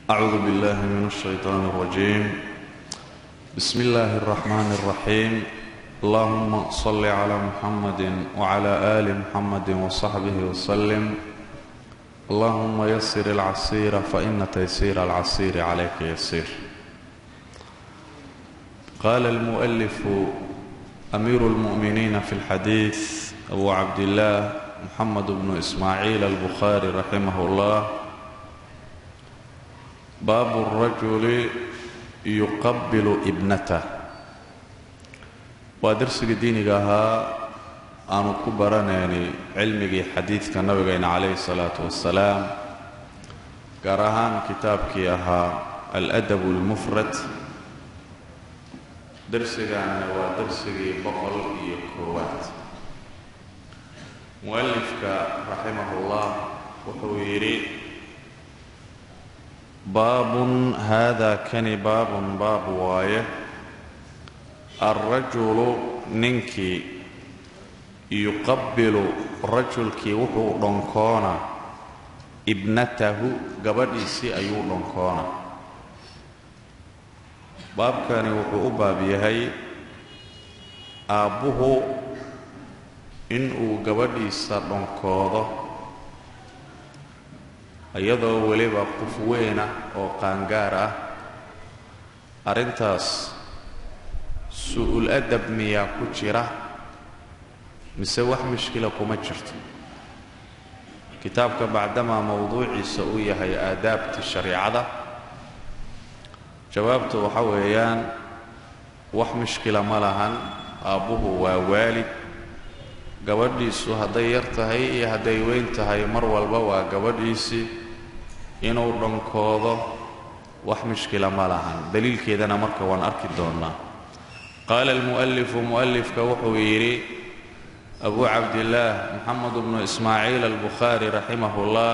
أعوذ بالله من الشيطان الرجيم بسم الله الرحمن الرحيم اللهم صل على محمد وعلى آل محمد وصحبه وسلم اللهم يسر العسير فإن تيسير العسير عليك يسير قال المؤلف أمير المؤمنين في الحديث أبو عبد الله محمد بن إسماعيل البخاري رحمه الله baabu الrajuli yuqabilu ibnatah waa darsigii diiniga ahaa aanu ku baranayni cilmigii xadiidka nabigeena calayhi الsalaaةu wasalaam gaar ahaan kitaabkii ahaa aladab اlmufrad darsigaana waa darsigii boqol iyo koowaad mualifka raximah اllah wuxuu yidhi baabun haadaa kani baabun baab waaye alrajulu ninkii yuqabbilu rajulkii wuxuu dhonkoona ibnatahu gabadhiisii ayuu dhonkoona baabkani wuxuu u baab yahay aabbuhu inuu gabadhiisa dhonkoodo iyadoo weliba qof weyn ah oo qaangaar ah arrintaas su-ul adab miyaa ku jira mise wax mushkila kuma jirto kitaabka bacdamaa mowduuciisa uu yahay aadaabta shariicada jawaabtu waxa weeyaan wax mushkila ma lahan aabbuhu waa waalid gabadhiisu hadday yar tahay iyo hadday weyn tahay mar walba waa gabadhiisii inuu dhankoodo wax mushkila ma lahan daliilkeedana marka waan arki doonnaa qaala almu'alifu mu'alifka wuxuu yidhi abu cabdillaah moxamed bnu ismaaciil albukhaari raximah ullah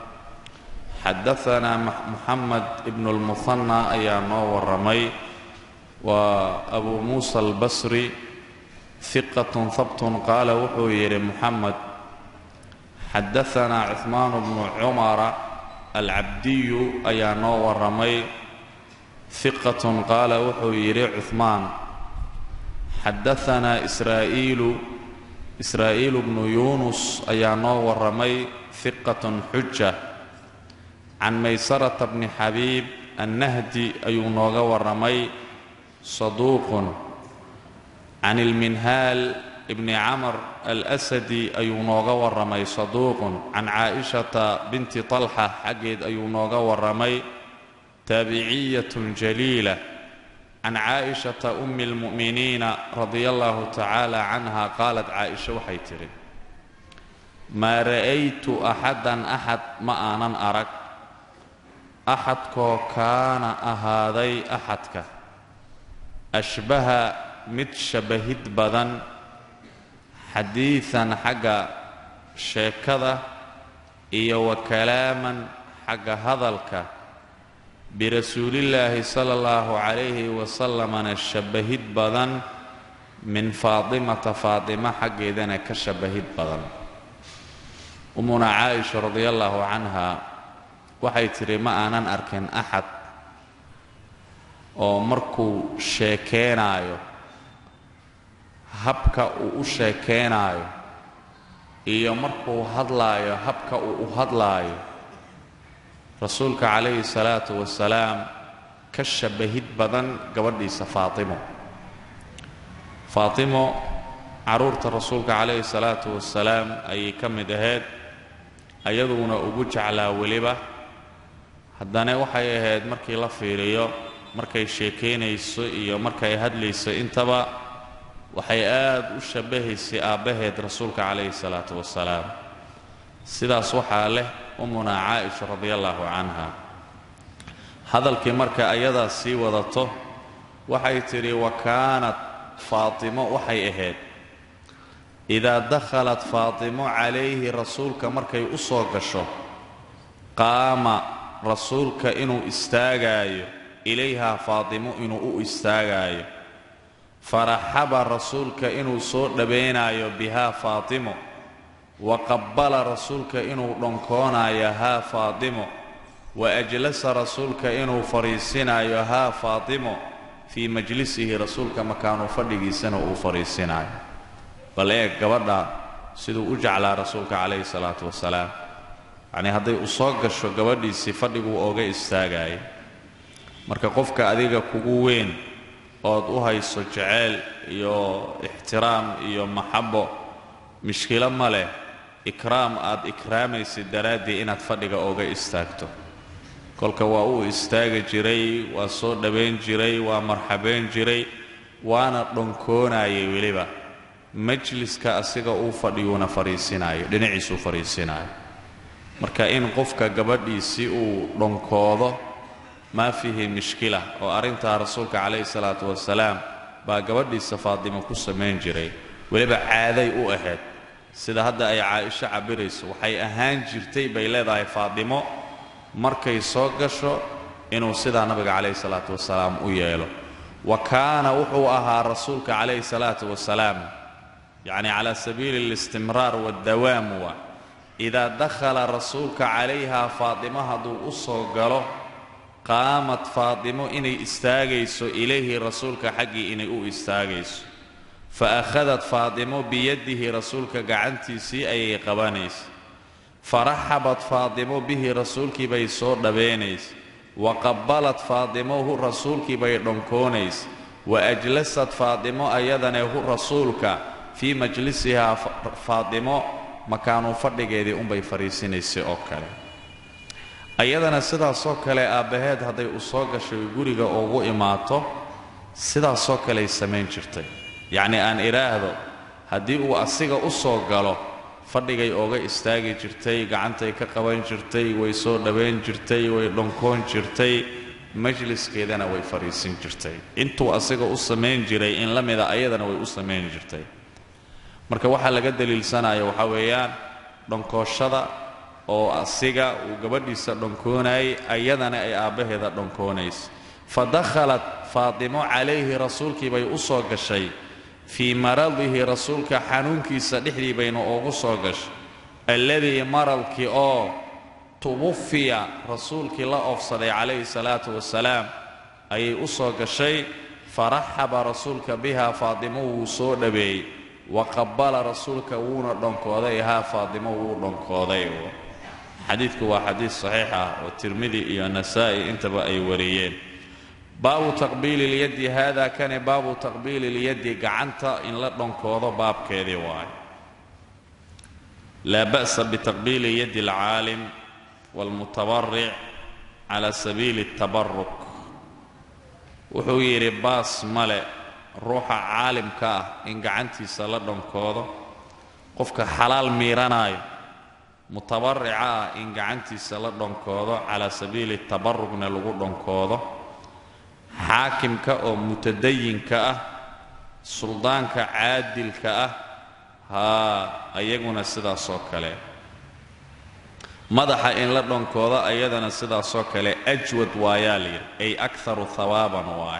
xadaanaa moxamed ibnu lmuhanna ayaa noo warramay waa abu muusa albasri hiqatun habtun qaala wuxuu yidhi moxamed xadaanaa cuhmaan bnu cumara alcabdiyu ayaa noo warramay hiqatun qaala wuxuu yidhi cuhmaan xadaanaa israa'iilu israa'iilu bnu yuunus ayaa noo warramay hiqatun xuja can maysarata bni xabiib annahdi ayuu nooga warramay saduuqun can ilminhaal ibni camr alasadi ayuu nooga warramay saduuqun can caa'ishata binti talxa xaggeed ayuu nooga warramay taabiciyatun jaliila can caa'ishata ummi اlmu'miniina radia allahu tacaala canha qaalat caaisha waxay tidhi maa ra'aytu axadan axad ma aanan arag axadkoo kaana ahaaday axadka ashbaha mid shabbahid badan xadiidan xagga sheekada iyo wa kalaaman xagga hadalka birasuulillaahi sala allahu calayhi wasalamana shabbahid badan min faatimata faatima xaggeedana ka shabbahid badan ummuna caaisha radia allaahu canha waxay tidhi ma aanan arkin axad oo markuu sheekeenaayo habka uu u sheekeenaayo iyo markuu hadlaayo habka uu u hadlaayo rasuulka calayhi salaatu wasalaam ka shabbahid badan gabadhiisa faatimo faatimo carruurta rasuulka calayhi salaatu wasalaam ayay ka mid ahayd ayaduna ugu jeclaa weliba haddana waxay ahayd markii la fiiriyo markay sheekaynayso iyo markay hadlayso intaba waxay aad u shabbahaysay aabbaheed rasuulka calayhi salaatu wasalaam sidaas waxaa leh ummuna caaisha radia allaahu canha hadalkii marka ayadaa sii wadato waxay tidhi wa kaanat faatimo waxay ahayd idaa dakhalat faatimo calayhi rasuulka markay u soo gasho qaama rasuulka inuu istaagaayo ilayhaa faatimo inuu u istaagaayo faraxaba rasuulka inuu soo dhabaynaayo bihaa faatimo wa qabbala rasuulka inuu dhonkoonayo haa faatimo wa ajlasa rasuulka inuu fadhiisinaayo haa faatimo fii majlisihi rasuulka makaanu fadhigiisana uu fadhiisinaayo bal eeg gabadha siduu u jeclaa rasuulka calayhi salaatu wasalaam yacnii hadday u soo gasho gabadhiisii fadhiguu ooga istaagaya marka qofka adiga kugu weyn ood u hayso jeceyl iyo ixtiraam iyo maxabo mishkilo ma leh ikraam aad ikraamaysid daraaddii inaad fadhiga ooga istaagto kolka waa uu istaagi jiray waa soo dhowayn jiray waa marxabayn jiray waana dhonkoonayay weliba majliska asiga uu fadhiyuuna fadhiisinaayo dhinaciisuu fadhiisinaayo marka in qofka gabadhiisii uu dhonkoodo maa fiihi mishkila oo arrintaa rasuulka calayhi salaatu wasalaam baa gabadhiisa faatimo ku samayn jiray weliba caaday u ahayd sida hadda ay caaisho cabirayso waxay ahaan jirtay bay leedahay faatimo markay soo gasho inuu sidaa nabiga calayhi salaatu wasalaam u yeelo wa kaana wuxuu ahaa rasuulka calayhi salaatu wasalaam yacni cala sabiili alistimraar waaddawaam wa idaa dakhala rasuulka calayhaa faatimo hadduu u soo galo qaamad faatimo inay istaagayso ilayhi rasuulka xaggii inay u istaagayso fa akhadat faatimo biyadihi rasuulka gacantiisii ayay qabanaysa faraxabat faatimo bihi rasuulkii bay soo dhabeynaysa wa qabbalat faatimohu rasuulkii bay dhonkoonaysa wa ajlasat faatimo ayadane hu rasuulka fii majlisihaa faatimo makaanuu fadhigeedii unbay fadhiisinaysay oo kale ayadana sidaasoo kale aabbaheed hadday u soo gashay guriga ugu imaato sidaasoo kaley samayn jirtay yacnii aan idhaahdo haddii uu asiga u soo galo fadhigay ooga istaagi jirtay gacantay ka qaban jirtay way soo dhowayn jirtay way dhonkoon jirtay majliskeedana way fadhiisin jirtay intuu asiga u samayn jiray in la mida ayadana way u samayn jirtay marka waxaa laga daliilsanaya waxaa weeyaan dhonkooshada oo asiga uu gabadhiisa dhonkoonayay ayadana ay aabbaheeda dhonkoonaysa fa dakhalat faatimo calayhi rasuulkii bay u soo gashay fii maradihi rasuulka xanuunkiisa dhexdii bayna ugu soo gashay alladii maradkii oo tuwufiya rasuulkii la oofsaday calayhi salaatu wasalaam ayay u soo gashay faraxaba rasuulka bihaa faatimo wuu soo dhaweeyey wa qabbala rasuulka wuuna dhonkooday haa faatimo wuu dhonkooday xadiidku waa xadiid saxiix ah oo tirmidi iyo nasaa'i intaba ay wariyeen baabu taqbiili lyaddi haada kani baabu taqbiili lyaddi gacanta in la dhonkoodo baabkeedii waayo laa ba'sa bitaqbiili yaddi alcaalim waalmutabaric cala sabiili اtabaruk wuxuu yidhi baas male ruuxa caalimka ah in gacantiisa la dhonkoodo qofka xalaal miiranaayo mutabarica ah in gacantiisa la dhonkoodo calaa sabiili tabarugna lagu dhonkoodo xaakimka oo mutadayinka ah suldaanka caadilka ah haa ayaguna sidaasoo kale madaxa in la dhonkoodo ayadana sidaasoo kale ajwad waayaa layidhi ay akaru hawaaban waay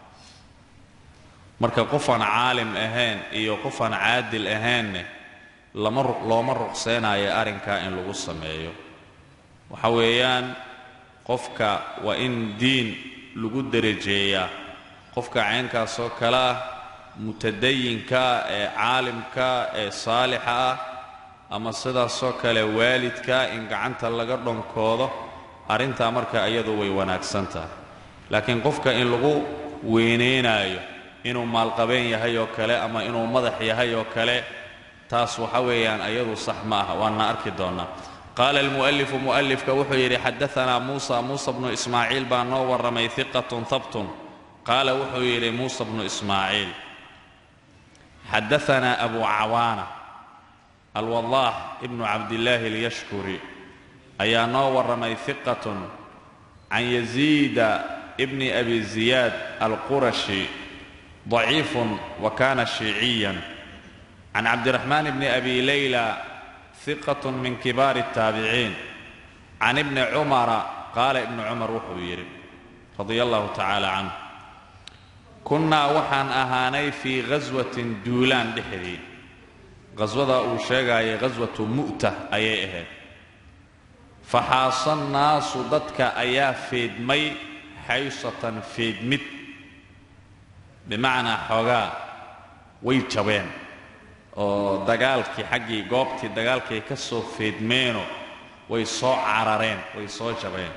marka qofaan caalim ahayn iyo qofaan caadil ahaynne lama looma ruqseynayo arrinkaa in lagu sameeyo waxa weeyaan qofka waa in diin lagu derajeeyaa qofka caynkaasoo kale ah mutadayinka ee caalimka ee saalixa ah ama sidaasoo kale waalidka in gacanta laga dhonkoodo arrintaa marka iyadu way wanaagsan tahay laakiin qofka in lagu weynaynaayo inuu maalqabeen yahay oo kale ama inuu madax yahay oo kale taas waxa weeyaan ayadu sax ma aha waana arki doonnaa qaala almu'alifu mu'alifka wuxuu yidhi xadaanaa muusa muusa bnu ismaaciil baa noo warramay hiqatun habtun qaala wuxuu yidhi muusa bnu ismaaciil xadaanaa abu cawaana alwadaax ibnu cabdillaahi alyashkuri ayaa noo warramay hiqatun can yaziida ibni abi ziyaad alqurashi daciifun wa kana shiiciyan can cabdiraxmaan bni abi layla hiqat min kibaari الtaabiciin can ibni cumara qaala ibnu cumar wuxuu yidhi radia allahu tacaala canh kunnaa waxaan ahaanay fii ghaswatin duulaan dhexdii qhaswada uu sheegaayay ghaswatu mu'ta ayay ahayd faxaasa nnaasu dadka ayaa feedmay xaysatan feedmid bimacnaa xoogaa way jabeen oo dagaalkii xaggii goobtii dagaalkay ka soo feedmeenoo way soo carareen way soo jabeen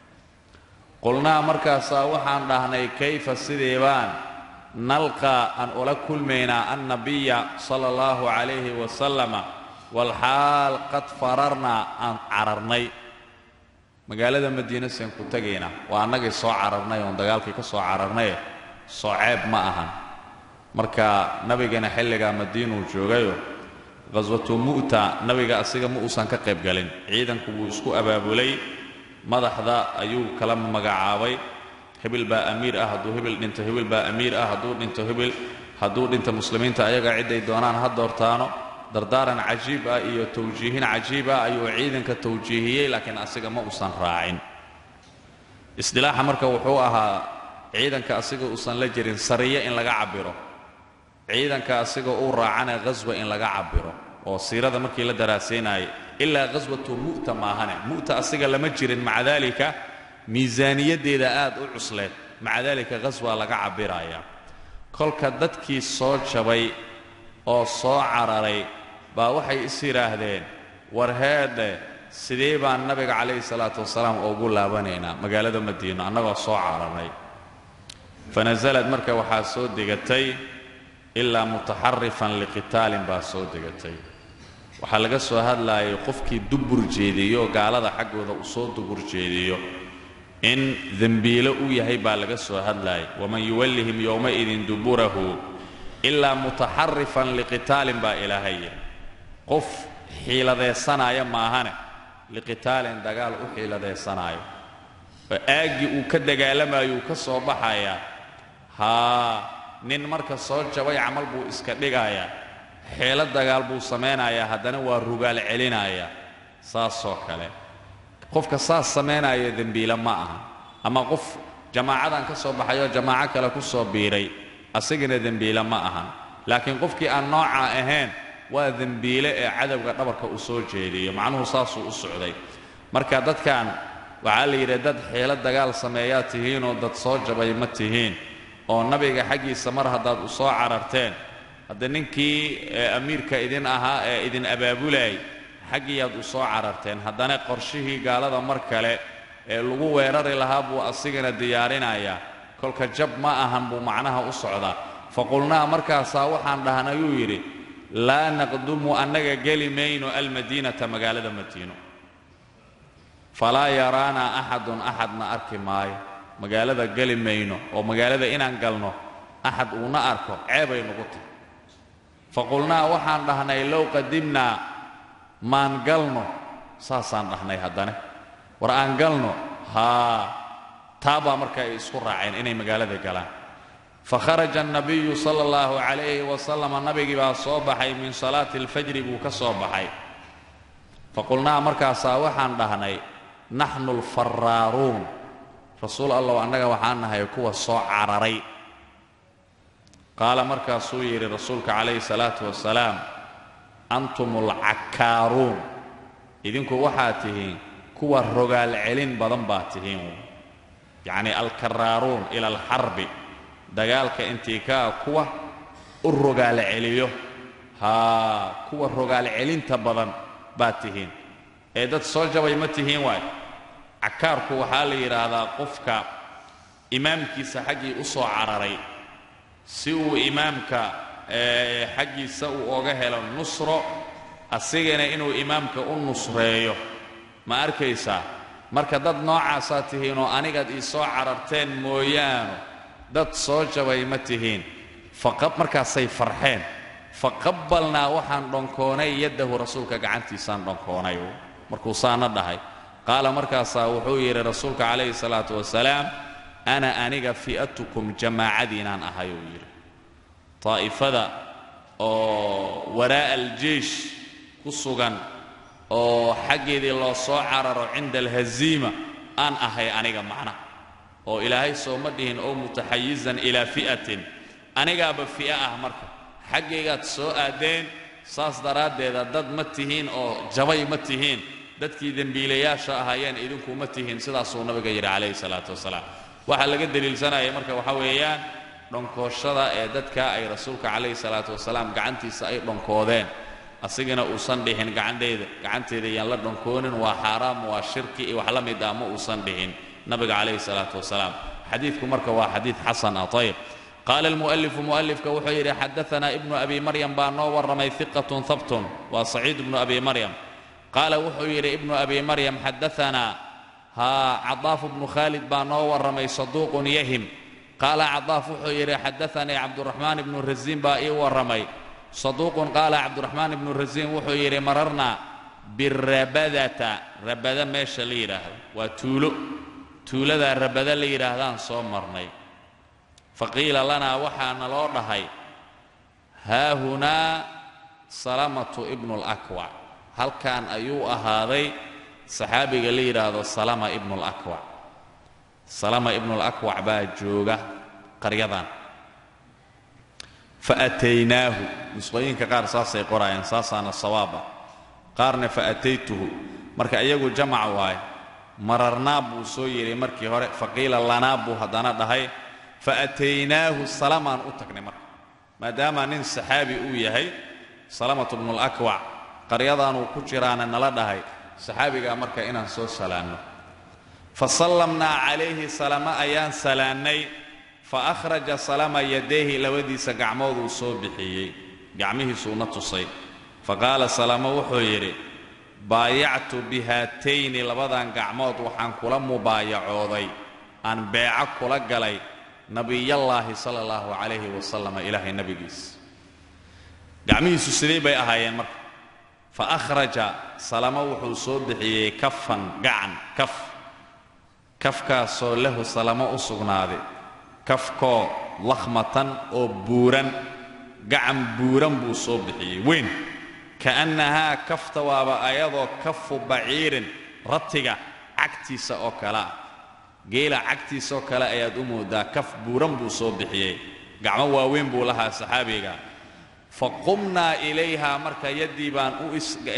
qulnaa markaasaa waxaan dhahnay kayfa sidee baan nalqaa aan ula kulmaynaa annabiya sala allahu calayhi wasalama walxaal qad fararnaa aan cararnay magaalada madiina seen ku tegaynaa waa annagay soo cararnay oon dagaalkii ka soo cararnaye soo ceeb ma ahan marka nabigana xilligaa madiinuu joogayo qhaswatu mu'ta nabiga asiga ma uusan ka qayb galin ciidanku wuu isku abaabulay madaxda ayuu kala magacaabay hebil baa amiir ah hadduu hebil dhinto hebil baa amiir ah hadduu dhinto hebil hadduu dhinto muslimiinta ayaga cidday doonaan ha doortaano dardaaran cajiib ah iyo tawjiihin cajiib ah ayuu ciidanka tawjiihiyey laakiin asiga ma uusan raacin isdilaaxa marka wuxuu ahaa ciidanka asiga uusan la jirin sariye in laga cabbiro ciidanka asiga uu raacana ghaswa in laga cabbiro oo siirada markii la daraasaynayay ilaa ghaswatu mu'ta maahane mu'ta asiga lama jirin maca daalika miisaaniyaddeeda aad u cusleed maca daalika ghaswa laga cabbiraya kolka dadkii soo jabay oo soo cararay baa waxay is yidhaahdeen war heedhe sidee baan nabiga calayhi salaatu wasalaam ugu laabanaynaa magaalada madiino annagoo soo cararnay fanasalad marka waxaa soo degatay ilaa mutaxarifan liqitaalin baa soo degatay waxaa laga soo hadlaayay qofkii dubur jeediyo gaalada xaggooda uu soo dubur jeediyo in dembiilo u yahay baa laga soo hadlaayay waman yuwallihim yowmaidin duburahu ilaa mutaxarifan liqitaalin baa ilaahay yidhi qof xiiladaysanaya maahane liqitaalin dagaal u xiiladaysanaayo oo aaggii uu ka dagaalamayo uu ka soo baxayaa haa nin marka soo jabay camal buu iska dhigayaa xeelo dagaal buu samaynayaa haddana waa rugaal celinayaa saasoo kale qofka saas samaynaya dembiile ma aha ama qof jamaacadan ka soo baxayoo jamaaco kale ku soo biiray asigana dembiile ma ahan laakiin qofkii aan noocaa ahayn waa dembiile ee cadowga dhabarka uu soo jeediyo macnuhu saasuu u socday marka dadkan waxaa la yidhi dad xeelo dagaal sameeyaa tihiinoo dad soo jabay ma tihiin oo nabiga xaggiisa mar haddaad u soo cararteen hadda ninkii amiirka idin ahaa ee idin abaabulayay xaggiiyaad u soo cararteen haddana qorshihii gaalada mar kale ee lagu weerari lahaa buu asigana diyaarinayaa kolka jab ma ahan buu macnaha u socdaa faqulnaa markaasaa waxaan dhahnayuu yidhi laa naqdumu annaga geli mayno almadiinata magaalada madiino falaa yaraanaa axadun axadna arki maayo magaalada geli mayno oo magaalada inaan galno axad uuna arko ceebay nugu tahy faqulnaa waxaan dhahnay low qadimnaa maan galno saasaan dhahnay haddane war aan galno haa taabaa marka ay isku raaceen inay magaalada galaan fakharaja annabiyu sala allahu calayhi wasalama nabigii baa soo baxay min salaati alfajri buu ka soo baxay faqulnaa markaasaa waxaan dhahnay naxnu alfaraaruun rasuul allow annaga waxaan nahay kuwa soo cararay qaala markaasuu yidhi rasuulka calayhi salaatu wasalaam antum alcakkaaruun idinku waxaad tihiin kuwa rogaal celin badan baad tihiin yacni alkaraaruun ila alxarbi dagaalka intii kaa kuwa u rogaal celiyo haa kuwa rogaal celinta badan baad tihiin ee dad soo jabay ma tihiin waay cakaarku waxaa la yidhaahdaa qofka imaamkiisa xaggii u soo cararay si uu imaamka xaggiisa uu oga helo nusro asigana inuu imaamka u nusreeyo ma arkaysaa marka dad noocaasaa tihiinoo anigaad ii soo cararteen mooyaano dad soo jabay ma tihiin markaasay farxeen faqabbalnaa waxaan dhonkoonay yaddahu rasuulka gacantiisaan dhonkoonay markuu saana dhahay qaala markaasaa wuxuu yidhi rasuulka calayhi salaatu wasalaam ana aniga fi'atukum jamaacadiinaan ahay uu yidhi taa'ifada oo waraa'a aljeish ku sugan oo xaggeedii loo soo cararo cinda alhaziima aan ahay aniga macna oo ilaahay sooma dhihin oo mutaxayizan ilaa fi'atin anigaaba fi'a ah marka xaggaygaad soo aadeen saas daraaddeeda dad ma tihiin oo jabay ma tihiin dadkii dembiilayaasha ahaayeen idinkuma tihiin sidaasuu nabiga yidhi calayhi salaatu wasalaam waxaa laga deliilsanaya marka waxaa weeyaan dhonkooshada ee dadka ay rasuulka calayhi salaatu wasalaam gacantiisa ay dhonkoodeen asigana uusan dhihin gacandheyda gacanteeda yaan la dhonkoonin waa xaaraam waa shirki iyo wax la mid ah ma uusan dhihin nabiga calayhi salaatu wasalaam xadiidku marka waa xadiid xasan ah ayib qaala almu'alifu mu'alifka wuxuu yidhi xadaanaa ibnu abi maryam baa noo warramay hiqatun habtun waa saciid ibnu abi maryam qaala wuxuu yidhi ibnu abi maryam xadaanaa haa cadaaf bnu khaalid baa noo warramay saduuqun yahim qaala cadaaf wuxuu yidhi xadaanii cabduraxmaan ibnu rasiin baa ii warramay saduuqun qaala cabduraxmaan ibnu rasiin wuxuu yidhi mararna birabadata rabada meesha la yidhaahdo waa tuulo tuuladaa rabada la yidhaahdaan soo marnay faqiila lanaa waxaana loo dhahay haahunaa salamatu ibnu lakwac halkan ayuu ahaaday saxaabiga la yidhaahdo salama ibnu lakwac salama ibnu lakwac baa jooga qaryadan fa ataynaahu nusqooyinka qaar saasay qoraayeen saasaana sawaaba qaarna fa ataytuhu marka iyagu jamac waaye mararnaa buu soo yidhi markii hore faqiila lanaa buu haddana dhahay fa ataynaahu salamaan u tagnay marka maadaama nin saxaabi uu yahay salamatu bnulakwac qaryadaanuu ku jiraana nala dhahay saxaabigaa marka inaan soo salaanno fa sallamnaa calayhi salama ayaan salaannay fa akhraja salama yadayhi labadiisa gacmooduu soo bixiyey gacmihiisuuna tusay fa qaala salama wuxuu yidhi baayactu bihaatayni labadan gacmood waxaan kula mubaayacooday aan beeco kula galay nabiyallaahi sala allahu calayhi wasalama ilaahay nebigiis gacmihiisu sidee bay ahaayeen marka fa akhraja salama wuxuu soo bixiyey kafan gacan kaf kafkaasoo lahu salamo u sugnaaday kafkoo lakhmatan oo buuran gacan buuran buu soo bixiyey weyn ka'annahaa kafta waaba ayadoo kafu baciirin ratiga cagtiisa oo kale ah geela cagtiisaoo kale ayaad u moodaa kaf buuran buu soo bixiyey gacmo waaweyn buu lahaa saxaabiga fa qumnaa ilayha marka yaddii baan u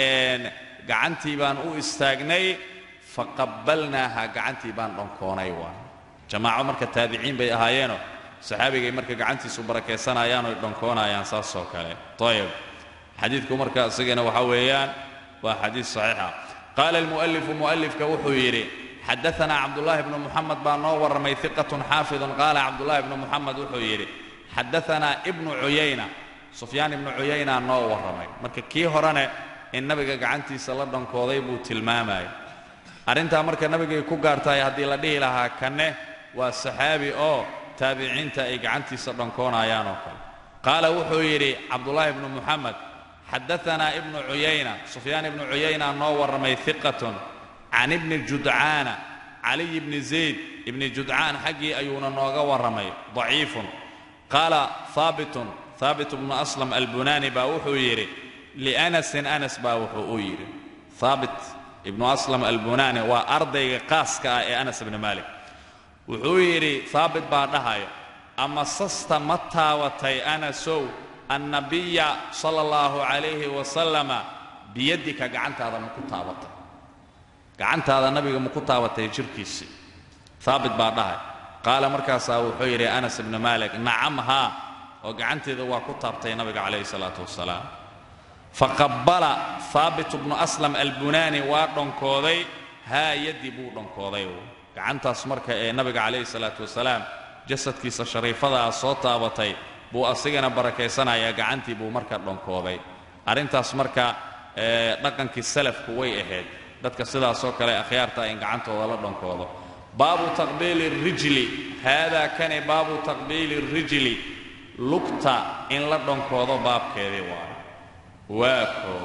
gacantii baan u istaagnay fa qabbalnaaha gacantii baan dhonkoonay waa jamaaco marka taabiciin bay ahaayeenoo saxaabigay marka gacantiisu barakaysanayaan oy dhonkoonayaan saasoo kale ayib xadiidku marka isagana waxaa weeyaan waa xadiid saxiixa qaala almu'alifu mu'alifka wuxuu yidhi xadaanaa cabdullaahi bnu muxamed baa noo warramay hiqatun xaafidun qaala cabdullaahi bnu muxamed wuxuu yidhi xadaanaa ibnu cuyayna sufyaan ibnu cuyayna noo warramay marka kii horene in nabiga gacantiisa la dhankooday buu tilmaamaya arrintaa marka nabigay ku gaartahay haddii la dhihi lahaa kanne waa saxaabi oo taabiciinta ay gacantiisa dhankoonayaan oo kale qaala wuxuu yidhi cabdullaahi bnu muxamed xadaanaa ibnu cuyayna sufyaan ibnu cuyayna noo warramay hiqatun can ibni judcaana caliy bni zayd ibni judcaan xaggii ayuuna nooga warramay daciifun qaala haabitun haabit bnu aslam albunaani baa wuxuu yidhi lianasin anas baa wuxuu u yidhi haabit ibnu aslam albunaani waa ardayga qaaska ah ee anas ibni maalik wuxuu yidhi haabit baa dhahayo ama sasta ma taabatay anasow annabiya sala allahu calayhi wasalama biyaddika gacantaada maku taabatay gacantaada nabiga maku taabatay jirhkiisii haabit baa dhahay qaala markaasaa wuxuu yidhi anas ibni maalik nacam haa oo gacanteeda waa ku taabtay nabiga calayhi salaatu wasalaam faqabbala haabit bnu aslam albunaani waa dhonkooday haa yaddii buu dhonkooday gacantaas marka ee nabiga calayhi salaatu wasalaam jasadkiisa shariifadaa soo taabatay buu asigana barakaysanayaa gacantii buu marka dhonkooday arrintaas marka dhaqankii salafku way ahayd dadka sidaasoo kale akhyaarta in gacantooda la dhonkoodo baabu taqbiili rijli haadaa kani baabu taqbiili rijli lugta in la dhonkoodo baabkeedii waa waa koo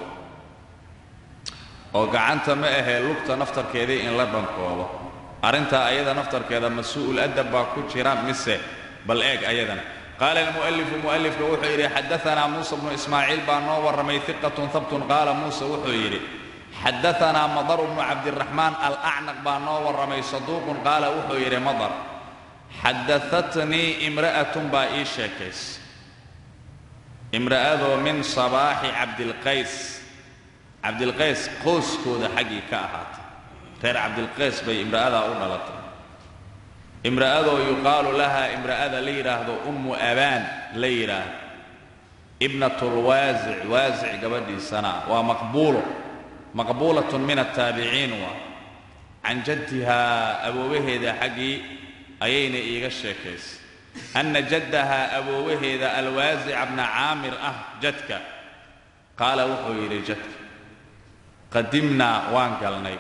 oo gacanta ma ahee lugta naftarkeedii in la dhankoodo arrintaa ayada naftarkeeda masuu'ul adab baa ku jira mise bal eeg ayadana qaala almu'alifu mu'alifka wuxuu yidhi xadaanaa muusa bnu ismaaciil baa noo warramay hiqatun habtun qaala muuse wuxuu yidhi xadaanaa madar bnu cabdiraxmaan alacnaq baa noo warramay saduuqun qaala wuxuu yidhi madar xadaatnii imra'atun baa ii sheekays imra'adoo min sabaaxi cabdilqays cabdilqays qoyskooda xaggii ka ahaatay reer cabdilqays bay imra'adaa u dhalatay imra'adoo yuqaalu laha imra'ada la yidhaahdo ummu abaan la yidhaahdo ibnatulwaasic waasic gabadhiisana waa maqbuulo maqbuulatun min attaabiciin waa can jaddihaa aboowaheeda xaggii ayayna iiga sheekaysay anna jaddahaa aboowaheeda alwaasica bna caamir ah jadka qaala wuxuu yidhi jadka qadimnaa waan galnay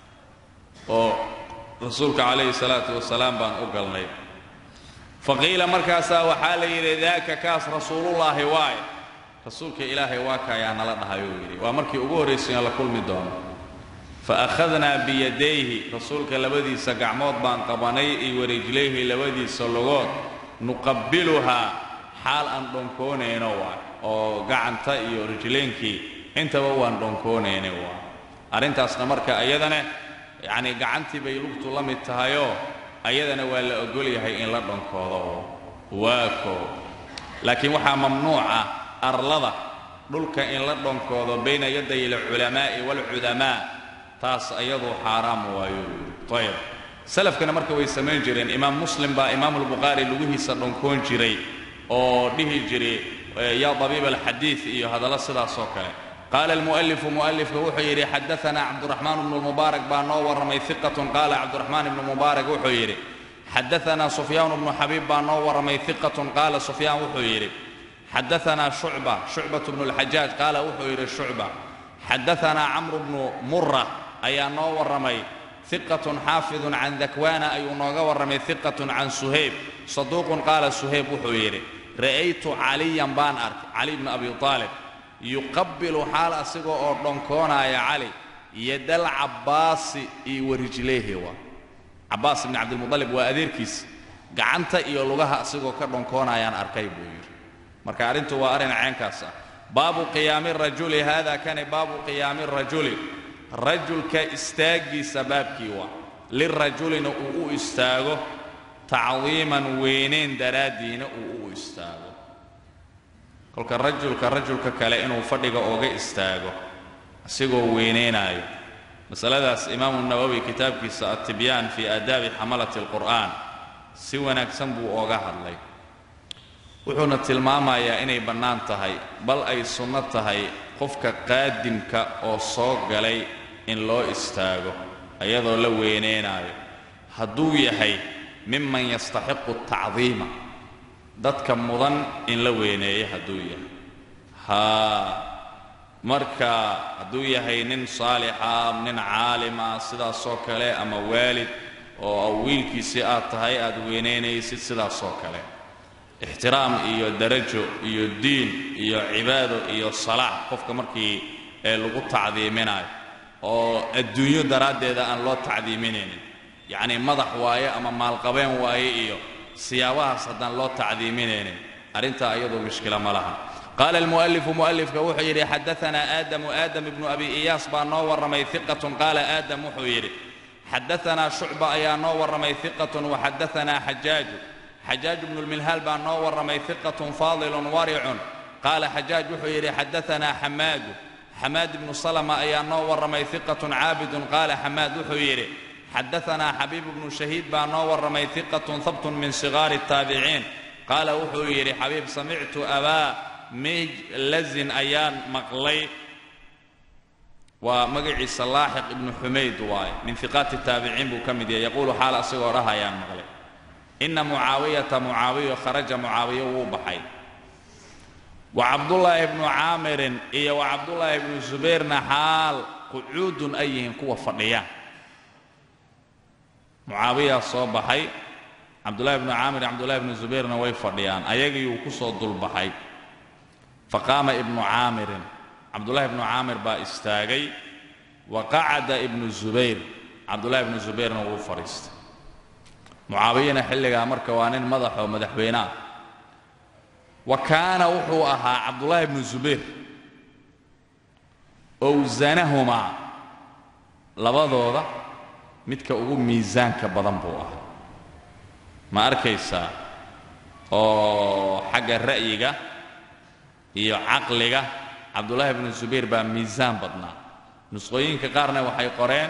oo rasuulka calayhi salaatu wasalaam baan u galnay faqiila markaasaa waxaa la yidhi daaka kaas rasuulullaahi waaye rasuulka ilaahay waa kaayaa nala dhahayuu yidhi waa markii ugu horraysayoo la kulmi doono fa akhadnaa biyadayhi rasuulka labadiisa gacmood baan qabanay iyo warijlayhi labadiisa logood nuqabbiluhaa xaal aan dhonkoonayno waay oo gacanta iyo rijleynkii intaba waan dhonkoonayna waay arrintaasna marka ayadana yacnii gacantii bay lugtu la mid tahayoo ayadana waa la ogol yahay in la dhonkoodo waa koo laakiin waxaa mamnuuc ah arlada dhulka in la dhonkoodo bayna yaday alculamaa'i waalcudamaa taas ayaduu xaaraam waayo ayb salafkana marka way samayn jireen imaam muslim baa imaamulbukhaari lugihiisa dhonkoon jiray oo dhihi jiray yaa dabiiba alxadiid iyo hadallo sidaas oo kale qaala almu'alifu mu'alifka wuxuu yidhi xadaanaa cabduraxmaan ibnu lmubaarak baa noo warramay iqatun qaala cabduraxmaan ibnu mubaarak wuxuu yidhi xadaanaa sufyaan bnu xabiib baa noo warramay iqatun qaala sufyaan wuxuu yidhi xadaanaa shucba shucbatu bnu lxajaaj qaala wuxuu yidhi shucba xadaanaa camru bnu mura ayaa noo warramay iqatun xaafidun can dakwaana ayuu nooga warramay iqatun can suhayb saduuqun qaala suhayb wuxuu yidhi ra'aytu caliyan baan arkay cali bnu abi aalib yuqabbilu xaal asiga oo dhonkoonaya cali yadal cabbaasi iyo warijleehi waa cabbaas ibni cabdilmuطalib waa adeerkiis gacanta iyo lugaha asigoo ka dhonkoonayaan arkay buu yidhi marka arrintu waa arrin ceenkaas ah baabu qiyaami rajuli haada kani baabu qiyaami rajuli rajulka istaaggiisa baabkii waa lirajulina uu u istaago tacdiiman weynayn daraaddiina uu u istaago kolka rajulka rajulka kale inuu fadhiga ooga istaago asigoo weynaynaayo masaladaas imaamu nawowi kitaabkiisa altibyaan fii aadaabi xamalati alqur'aan si wanaagsan buu ooga hadlay wuxuuna tilmaamayaa inay bannaan tahay bal ay sunno tahay qofka qaadimka oo soo galay in loo istaago iyadoo la weynaynaayo hadduu yahay miman yastaxiqu tacdiima dadka mudan in la weyneeyo hadduu yahay haa marka hadduu yahay nin saalixa nin caalima sidaasoo kale ama waalid oo wiilkiisii aad tahay aad weynaynaysid sidaasoo kale ixtiraam iyo darajo iyo diin iyo cibaado iyo salaax qofka markii ee lagu tacdiiminayo oo adduunyo daraaddeeda aan loo tacdiiminaynin yacnii madax waaye ama maalqabeen waaye iyo siyaabahaas haddaan loo tacdiiminaynin arrintaa iyadoo mushkila ma laha qaala almu'alifu mu'alifka wuxuu yidhi xadaanaa aadamu aadam ibnu abi iyaas baa noo warramay iqatun qaala aadam wuxuu yidhi xadaanaa shucba ayaa noo warramay iqatun waxadaanaa xajaaju xajaaj bnu lmilhaal baa noo warramay iqatun faadilun waricun qaala xajaaj wuxuu yidhi xadaanaa xamaadu xamaad ibnu salama ayaa noo warramay iqatun caabidun qaala xamaad wuxuu yidhi xadaanaa xabiib bnu shahiid baa noo warramay iqatun habtun min sigaari الtaabiciin qaala wuxuu yidhi xabiib samictu abaa mijlazin ayaan maqlay waa magaciisa laaxiq ibnu xumayd waaye min iqaati الtaabiciin buu ka mid yahay yaquulu xaal asagoo dhah ayaan maqlay ina mucaawiyata mucaawiyo kharaja mucaawiyo wuu baxay wa cabdullaahi bnu caamirin iyo wa cabdullaahi bnu subayrna xaal qucuudun ay yihiin kuwa fadhiya mucaawiyaa soo baxay cabdullahi bnu caamir iyo cabdullahi bnu subayrna way fadhiyaan ayagii uu ku soo dulbaxay faqaama ibnu caamirin cabdullahi bnu caamir baa istaagay wa qacada ibnu zubayr cabdullahi bnu subayrna wuu fadhiistay mucaawiyana xilligaa marka waa nin madaxoo madaxweyne ah wa kaana wuxuu ahaa cabdullaahi bnu zubayr owsanahumaa labadooda midka ugu miisaanka badan buu ahaa ma arkaysaa oo xagga ra'yiga iyo caqliga cabdullaahi bnu zubayr baa miisaan badnaa nusqooyinka qaarna waxay qoreen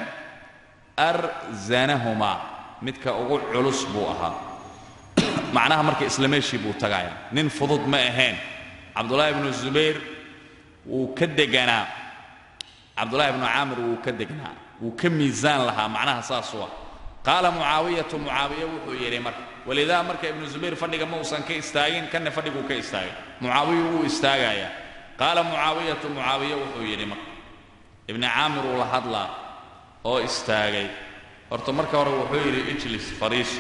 arzanahumaa midka ugu culus buu ahaa macnaha marka isla meeshii buu tagaya nin fudud ma ahayn cabdullaahi bnu zubayr wuu ka deganaa cabdullaahi bnu caamir wuu ka degnaa wuu ka miisaan lahaa macnaha saasuu ah qaala mucaawiyatu mucaawiya wuxuu yidhi marka walidaa marka ibnu zubayr fadhiga ma uusan ka istaagin kanna fadhiguu ka istaagay mucaawiya wuu istaagayaa qaala mucaawiyatu mucaawiya wuxuu yidhi marka ibni caamir uu la hadlaa oo istaagay horta marka hore wuxuu yidhi ijlis fariiso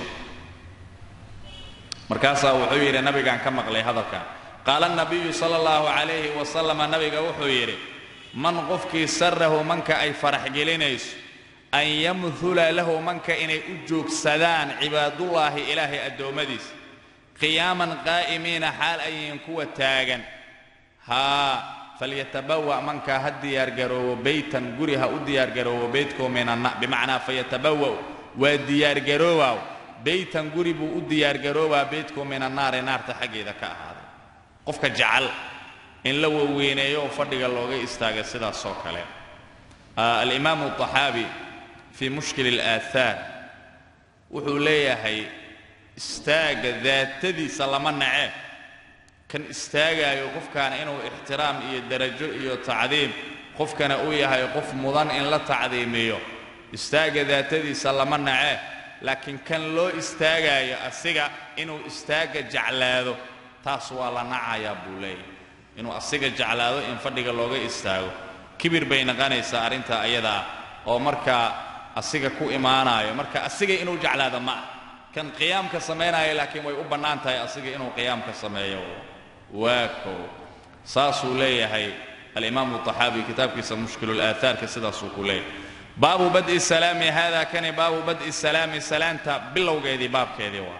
markaasaa wuxuu yidhi nabigaan ka maqlay hadalkan qaala nabiyu sala allahu calayhi wasalama nabiga wuxuu yidhi man qofkii sarahu manka ay farax gelinayso an yamhula lahu manka inay u joogsadaan cibaadullaahi ilaahay addoommadiisa qiyaaman qaa'imiina xaal ayihiin kuwa taagan haa falyatabawa manka ha diyaargaroowo beytan guri ha u diyaargaroowo beytkoo minanna bimacnaa fayatabawa'u waa diyaargaroowaw beytan guri buu u diyaargaroobaa beytkoo minannaari naarta xaggeeda ka ahaaday qofka jecel in la waweyneeyo oo fadhiga looga istaaga sidaas oo kale alimaamu طaxaabi fii mushkil اlaahaar wuxuu leeyahay istaaga daatadiisa lama nace kan istaagaayo qofkaana inuu ixtiraam iyo darajo iyo tacdiim qofkana uu yahay qof mudan in la tacdiimiyo istaaga daatadiisa lama nace laakiin kan loo istaagaayo asiga inuu istaaga jeclaado taas waa la nacayaa buu leeyahay inuu asiga jeclaado in fadhiga looga istaago kibir bay naqanaysaa arrintaa ayadaa oo markaa asiga ku imaanaayo marka asiga inuu jeclaado ma ah kan qiyaamka samaynaayo laakiin way u bannaan tahay asiga inuu qiyaamka sameeyo waa kow saasuu leeyahay alimaamu طaxaabi kitaabkiisa mushkilulaahaarka sidaasuu ku leeyahay baabu bad'i salaami hada kani baabu bad'i salaami salaanta bilowgeedii baabkeedii waa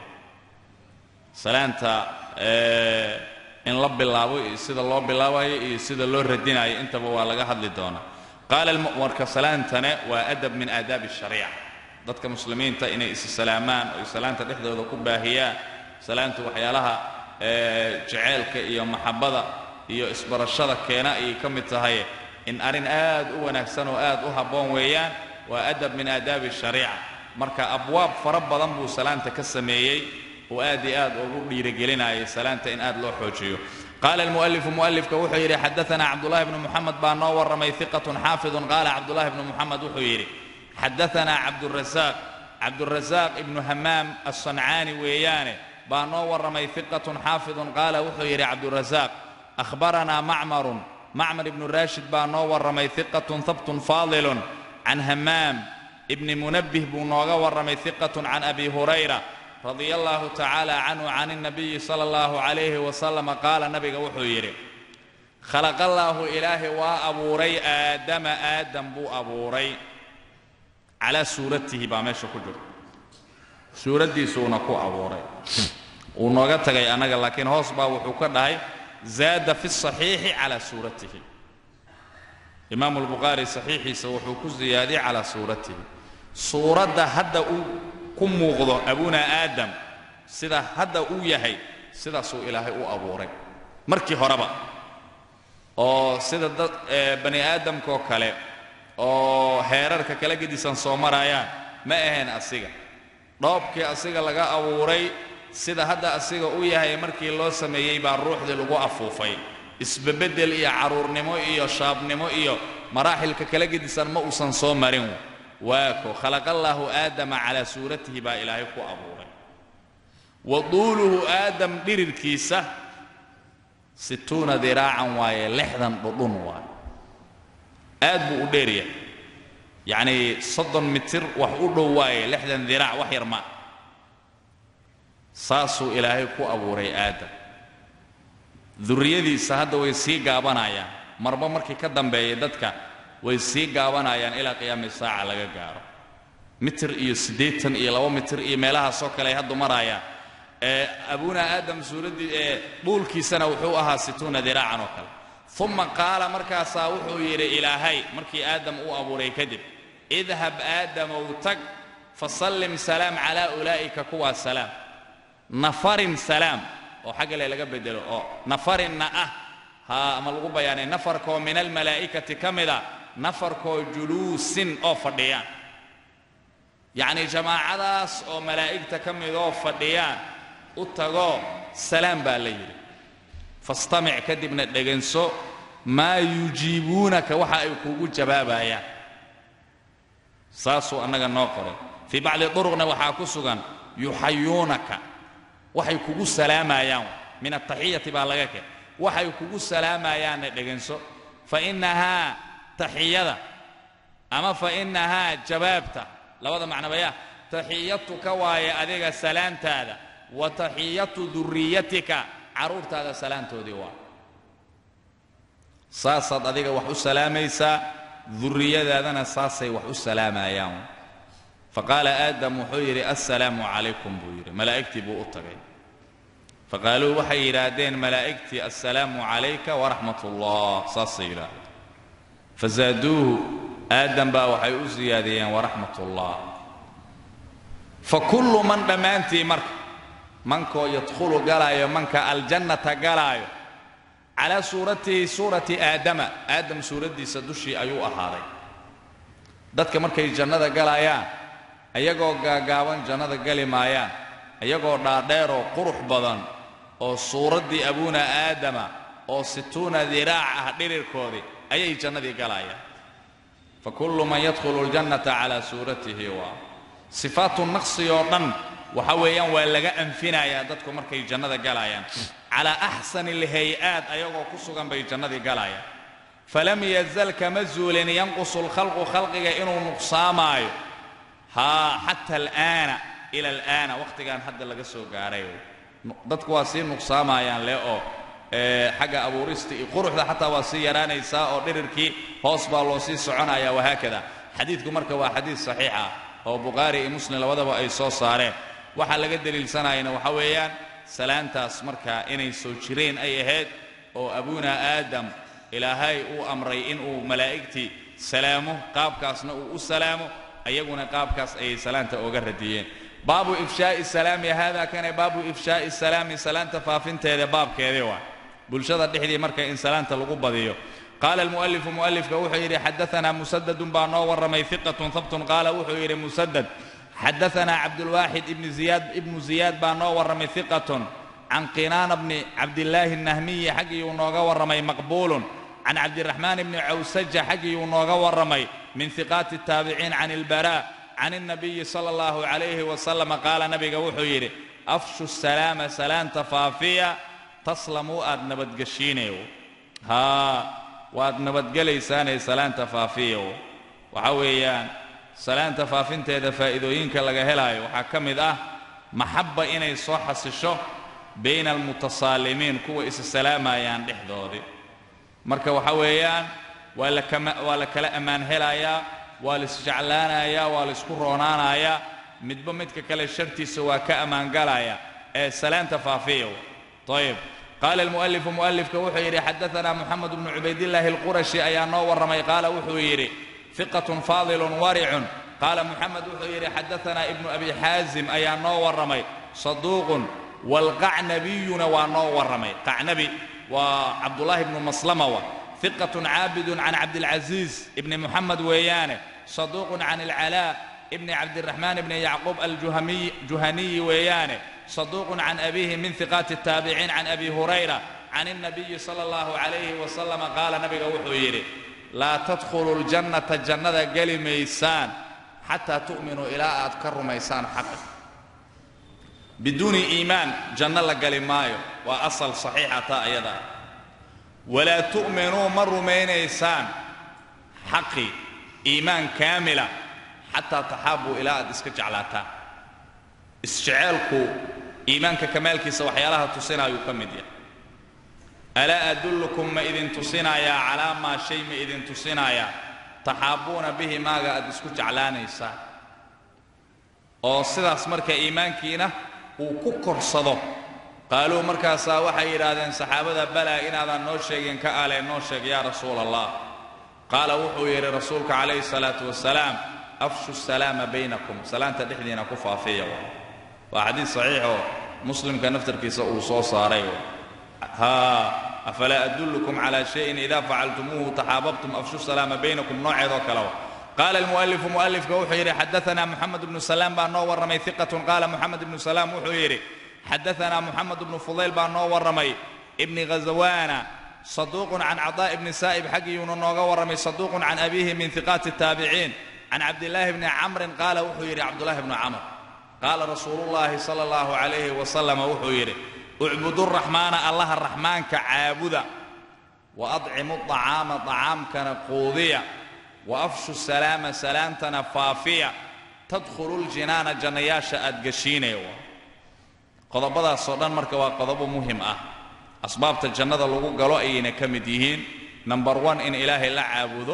salaanta in la bilaabo iyo sida loo bilaabayo iyo sida loo radinayo intaba waa laga hadli doonaa qaala marka salaantane waa adab min aadaabi الshariica dadka muslimiinta inay is salaamaan oo salaanta dhexdooda ku baahiyaan salaantu waxyaalaha jeceelka iyo maxabada iyo isbarashada keena ayay ka mid tahay in arrin aad u wanaagsan oo aad u habboon weeyaan waa adab min aadaabi الshariica marka abwaab fara badan buu salaanta ka sameeyey oo aad iyo aad ugu dhiirigelinayay salaanta in aad loo xoojiyo qaala almu'alifu mu'alifka wuxuu yidhi xadaanaa cabdullahi bnu muxamed baa noo warramay hiqatun xaafidun qaala cabdullahi bnu muxamed wuxuu yidhi xadaanaa cabdurasaaq cabdurasaaq ibnu hamaam alsancaani weeyaane baa noo warramay hiqatun xaafidun qaala wuxuu yidhi cabdurasaaq akhbaranaa macmarun macmar ibnu raashid baa noo warramay hiqatun habtun faadilun can hamaam ibni munabbih buu nooga warramay hiqatun can abi hurayra radia allahu tacaala canhu can اnabiyi sala allahu calayhi wasalama qaala nabiga wuxuu yidhi khalaqallaahu ilaahay waa abuuray aadama aadam buu abuuray calaa suuratihi baa meesha ku jirta suuraddiisuuna ku abuuray wuu nooga tagay annaga laakiin hoos baa wuxuu ka dhahay zaada fi saxiixi calaa suuratihi imaamu lbukhaari saxiixiisa wuxuu ku siyaadiyey calaa suuratihi suuradda hadda uu ku muuqdo abuna aadam sida hadda uu yahay sidaasuu ilaahay u abuuray markii horeba oo sida dad bani aadamkaoo kale oo heerarka kala gedisan soo maraayaan ma ahayn asiga dhoobkii asiga laga abuuray sida hadda asiga u yahay markii loo sameeyey baa ruuxdii lagu afuufay isbebeddel iyo carruurnimo iyo shaabnimo iyo maraaxilka kala gedisan ma uusan soo marin waako khalaqallaahu aadama calaa suuratihi baa ilaahay ku abuuray wa duuluhu aadam dhirirkiisa situuna diraacan waaye lixdan dhudhun waaye aad buu u dheeryahay yacnii soddon mitir wax u dhow waaye lixdan diraac wax yar ma saasuu ilaahay ku abuuray aadam durriyadiisa hadda way sii gaabanayaan marba markii ka dambeeya dadka way sii gaabanayaan ilaa qiyaami saaca laga gaaro mitir iyo siddeetan iyo laba mitir iyo meelahaasoo kale ay haddu maraayaan ee abuna aadam suuraddii ee dhuulkiisana wuxuu ahaa situuna diraacan oo kale uma qaala markaasaa wuxuu yidhi ilaahay markii aadam uu abuuray kadib idhab aadamow tag fasallim salaam calaa ulaa'ika kuwaa salaam nafarin salaam oo xagga le laga bedelo oo nafarinna ah ha ama lagu bayaanay nafarkaoo min almalaa'ikati ka mida nafarkoo juluusin oo fadhiyaan yacnii jamaacadaas oo malaa'igta ka midoo fadhiyaan u tagoo salaam baa la yidhi fastamic kadibna dheganso maa yujiibuunaka waxa ay kuugu jawaabayaan saasuu annaga noo qoray fii bacdi duruqna waxaa ku sugan yuxayuunaka waxay kugu salaamayaan min ataxiyati baa laga keen waxay kugu salaamayaanna dheganso fa innahaa taxiyada ama fa innahaa jawaabta labada macnabaya taxiyatuka waaye adiga salaantaada wa taxiyatu durriyatika carruurtaada salaantoodii waa saasaad adiga wax u salaamaysaa durriyadaadana saasay wax u salaamayaan faqaala aadam wuxuu yidhi assalaamu calaykum buu yidhi malaa'igtii buu u tagay faqaaluu waxay yidhaahdeen malaa'igtii assalaamu calayka waraxmat ullah saasay yidhaahdeen fazaaduuhu aadam baa waxay u siyaadiyeen waraxmat ullah fa kullu man dhammaantii marka mankoo yadkhulu galaayo manka aljannata galaayo calaa suuratihi suurati aadama aadam suuraddiisa dushii ayuu ahaaday dadka markay jannada galayaan ayagoo gaagaaban jannada gali maayaan ayagoo dhaadheeroo qurux badan oo suuraddii abuuna aadama oo situuna diraac ah dhirirkoodii ayay jannadii galayaan fa kullu man yadkhulu ljannata calaa suuratihi waa sifaatu naqsi oo dhan waxa weeyaan waa laga anfinayaa dadku markay jannada galayaan calaa axsani alhay-aat ayagoo ku sugan bay jannadii galayaan falam yazal kama zuulin yanqusu lkhalqu khalqiga inuu nuqsaamaayo haa xata alaana ila alaana wakhtigan hadda laga soo gaaray dadku waa sii nuqsaamayaan le oo xagga abuurista iyo quruxda xataa waa sii yaraanaysaa oo dhirirkii hoos baa loo sii soconaya wahaakada xadiidku marka waa xadiid saxiix ah oo bukhaari iyo muslim labadaba ay soo saareen waxaa laga deliilsanayana waxa weeyaan salaantaas marka inay soo jireen ay ahayd oo abuuna aadam ilaahay uu amray inuu malaa'igtii salaamo qaabkaasna uu u salaamo ayaguna qaabkaas ayay salaanta ooga radiyeen baabu ifshaa'i salaami haadaa kane baabu ifshaa'i salaami salaanta faafinteeda baabkeedii waa bulshada dhexdii marka in salaanta lagu badiyo qaala almu'alifu mu'alifka wuxuu yidhi xadaanaa musadadun baa noo warramay hiqatun habtun qaala wuxuu yidhi musadad xadaanaa cabdulwaaxid ibnu ziyaad ibnu ziyaad baa noo warramay hiqatun can qinaana bni cabdillaahi nahmiyi xaggiyuu nooga warramay maqbuulun can cabdiraxmaan bni cawsaja xaggiyuu nooga warramay min hiqaati الtaabiciin can ilbaraa can الnabiyi sala اllahu calayhi wasalam qaala nabiga wuxuu yidhi afshu salaama salaanta faafiya taslamuu aad nabadgeshiinayo haa waad nabadgelaysaanee salaanta faafiyo waxa weeyaan salaanta faafinteeda faa'iidooyinka laga helaayo waxaa ka mid ah maxabba inay soo xasisho bayna almutasaalimiin kuwa isa salaamayaan dhexdoodii marka waxa weeyaan waa lakama waa la kala ammaan helayaa waa laisjeclaanayaa waa laisku roonaanayaa midba midka kale shartiisa waa ka ammaangalaya ee salaanta faafiyo ayib qaala almu'alifu mu'alifka wuxuu yidhi xadaanaa moxamed bnu cubaydillaahi alqurashi ayaa noo warramay qaala wuxuu yidhi fiqatun faadilun waricun qaala moxamed wuxuu yidhi xadaanaa ibnu abi xaazim ayaa noo warramay saduuqun waalqacnabiyuna waa noo warramay qacnabi waa cabdullaahi ibnu maslama wa fiqatun caabidun can cabdilcasiis ibni moxamed weeyaane saduuqun can alcalaa ibni cabdiraxmaan ibni yacquub aljuhaniyi weeyaane صدوق عن أبيه من ثقات التابعين عن أبي هريرة عن النبي صلى الله عليه وسلم قال نبي وحيري لا تدخلوا الجنة جنة قل ميسان حتى تؤمنوا إلى أذكر ميسان حق بدون إيمان جنة قل مايو وأصل صحيحة أيضا ولا تؤمنوا مر ميسان حقي إيمان كاملة حتى تحابوا إلى أدسك جعلاتا isjeceelku iimaanka kamaalkiisa waxyaalaha tusinaayuu ka mid yahay alaa adullukum ma idin tusinayaa calaa maa shay ma idin tusinayaa taxaabbuuna bihi maaga aad isku jeclaanaysaan oo sidaas marka iimaankiina uu ku korsado qaaluu markaasaa waxay yidhaahdeen saxaabada balaa inaadan noo sheegin ka ale noo sheeg yaa rasuula allah qaala wuxuu yidhi rasuulka calayhi salaatu wasalaam afshu salaama baynakum salaanta dhexdiina ku faafiya waa xadiid saxiixoo muslimka naftarkiisa uu soo saaray haa afalaa adullukum calaa shayin idaa facaltumuuhu taxaababtum afshu salaama baynakum nooceedoo kaleba qaala almu'alifu mu'alifka wuxuu yidhi xadaanaa moxamed ibnu salaam baa noo warramay iqatun qaala moxamed ibnu salaam wuxuu yidhi xadaanaa moxamed ibnu fudayl baa noo warramay ibni ghazawaana saduuqun can cadaa ibni saa'ib xaggiyuuna nooga warramay saduuqun can abiihi min hiqaati taabiciin can cabdillaahi bni camrin qaala wuxuu yidhi cabdullaahi bnu camr qaala rasuulullaahi sala allahu calayhi wasalama wuxuu yidhi ucbuduraxmaana allaha raxmaanka caabuda wa adcimu acaama acaamkana quudiya wa afshu salaama salaamtana faafiya tadkhulu ljinaana jannayaasha aad geshiinaya qodobadaasoo dhan marka waa qodobo muhim ah asbaabta jannada lagu galo ayayna ka mid yihiin number one in ilaahay la caabudo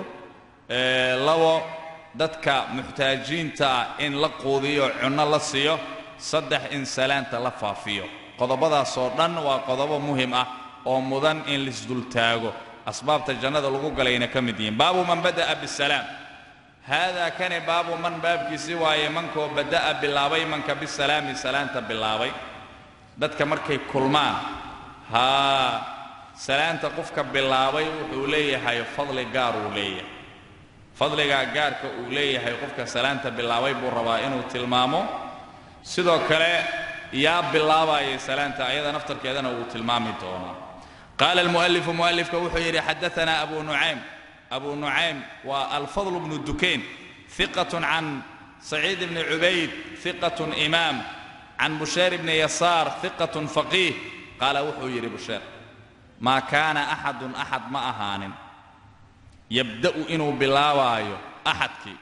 labo dadka muxtaajiinta ah in la quudiyo cunno la siiyo saddex in salaanta la faafiyo qodobadaasoo dhan waa qodobo muhim ah oo mudan in laisdultaago asbaabta jannada lagu galayna ka mid yihiin baabu man bada'a bisalaam haadaa kani baabu man baabkiisi waaye mankoo bada'a bilaabay manka bisalaami salaanta bilaabay dadka markay kulmaan haa salaanta qofka bilaabay wuxuu leeyahay fadli gaar uu leeyahay fadligaa gaarka uu leeyahay qofka salaanta bilaabay buu rabaa inuu tilmaamo sidoo kale yaa bilaabayay salaanta ayada naftarkeedana wuu tilmaami doonaa qaala almu'alifu mu'alifka wuxuu yidhi xadaanaa abu nucaym abu nucaym waa alfadl bnu dukayn hiqatun can saciid bni cubayd hiqatun imaam can busheer bni yasaar hiqatun faqiih qaala wuxuu yidhi busheer maa kaana axadun axad ma ahaanin yabda'u inuu bilaabaayo axadkii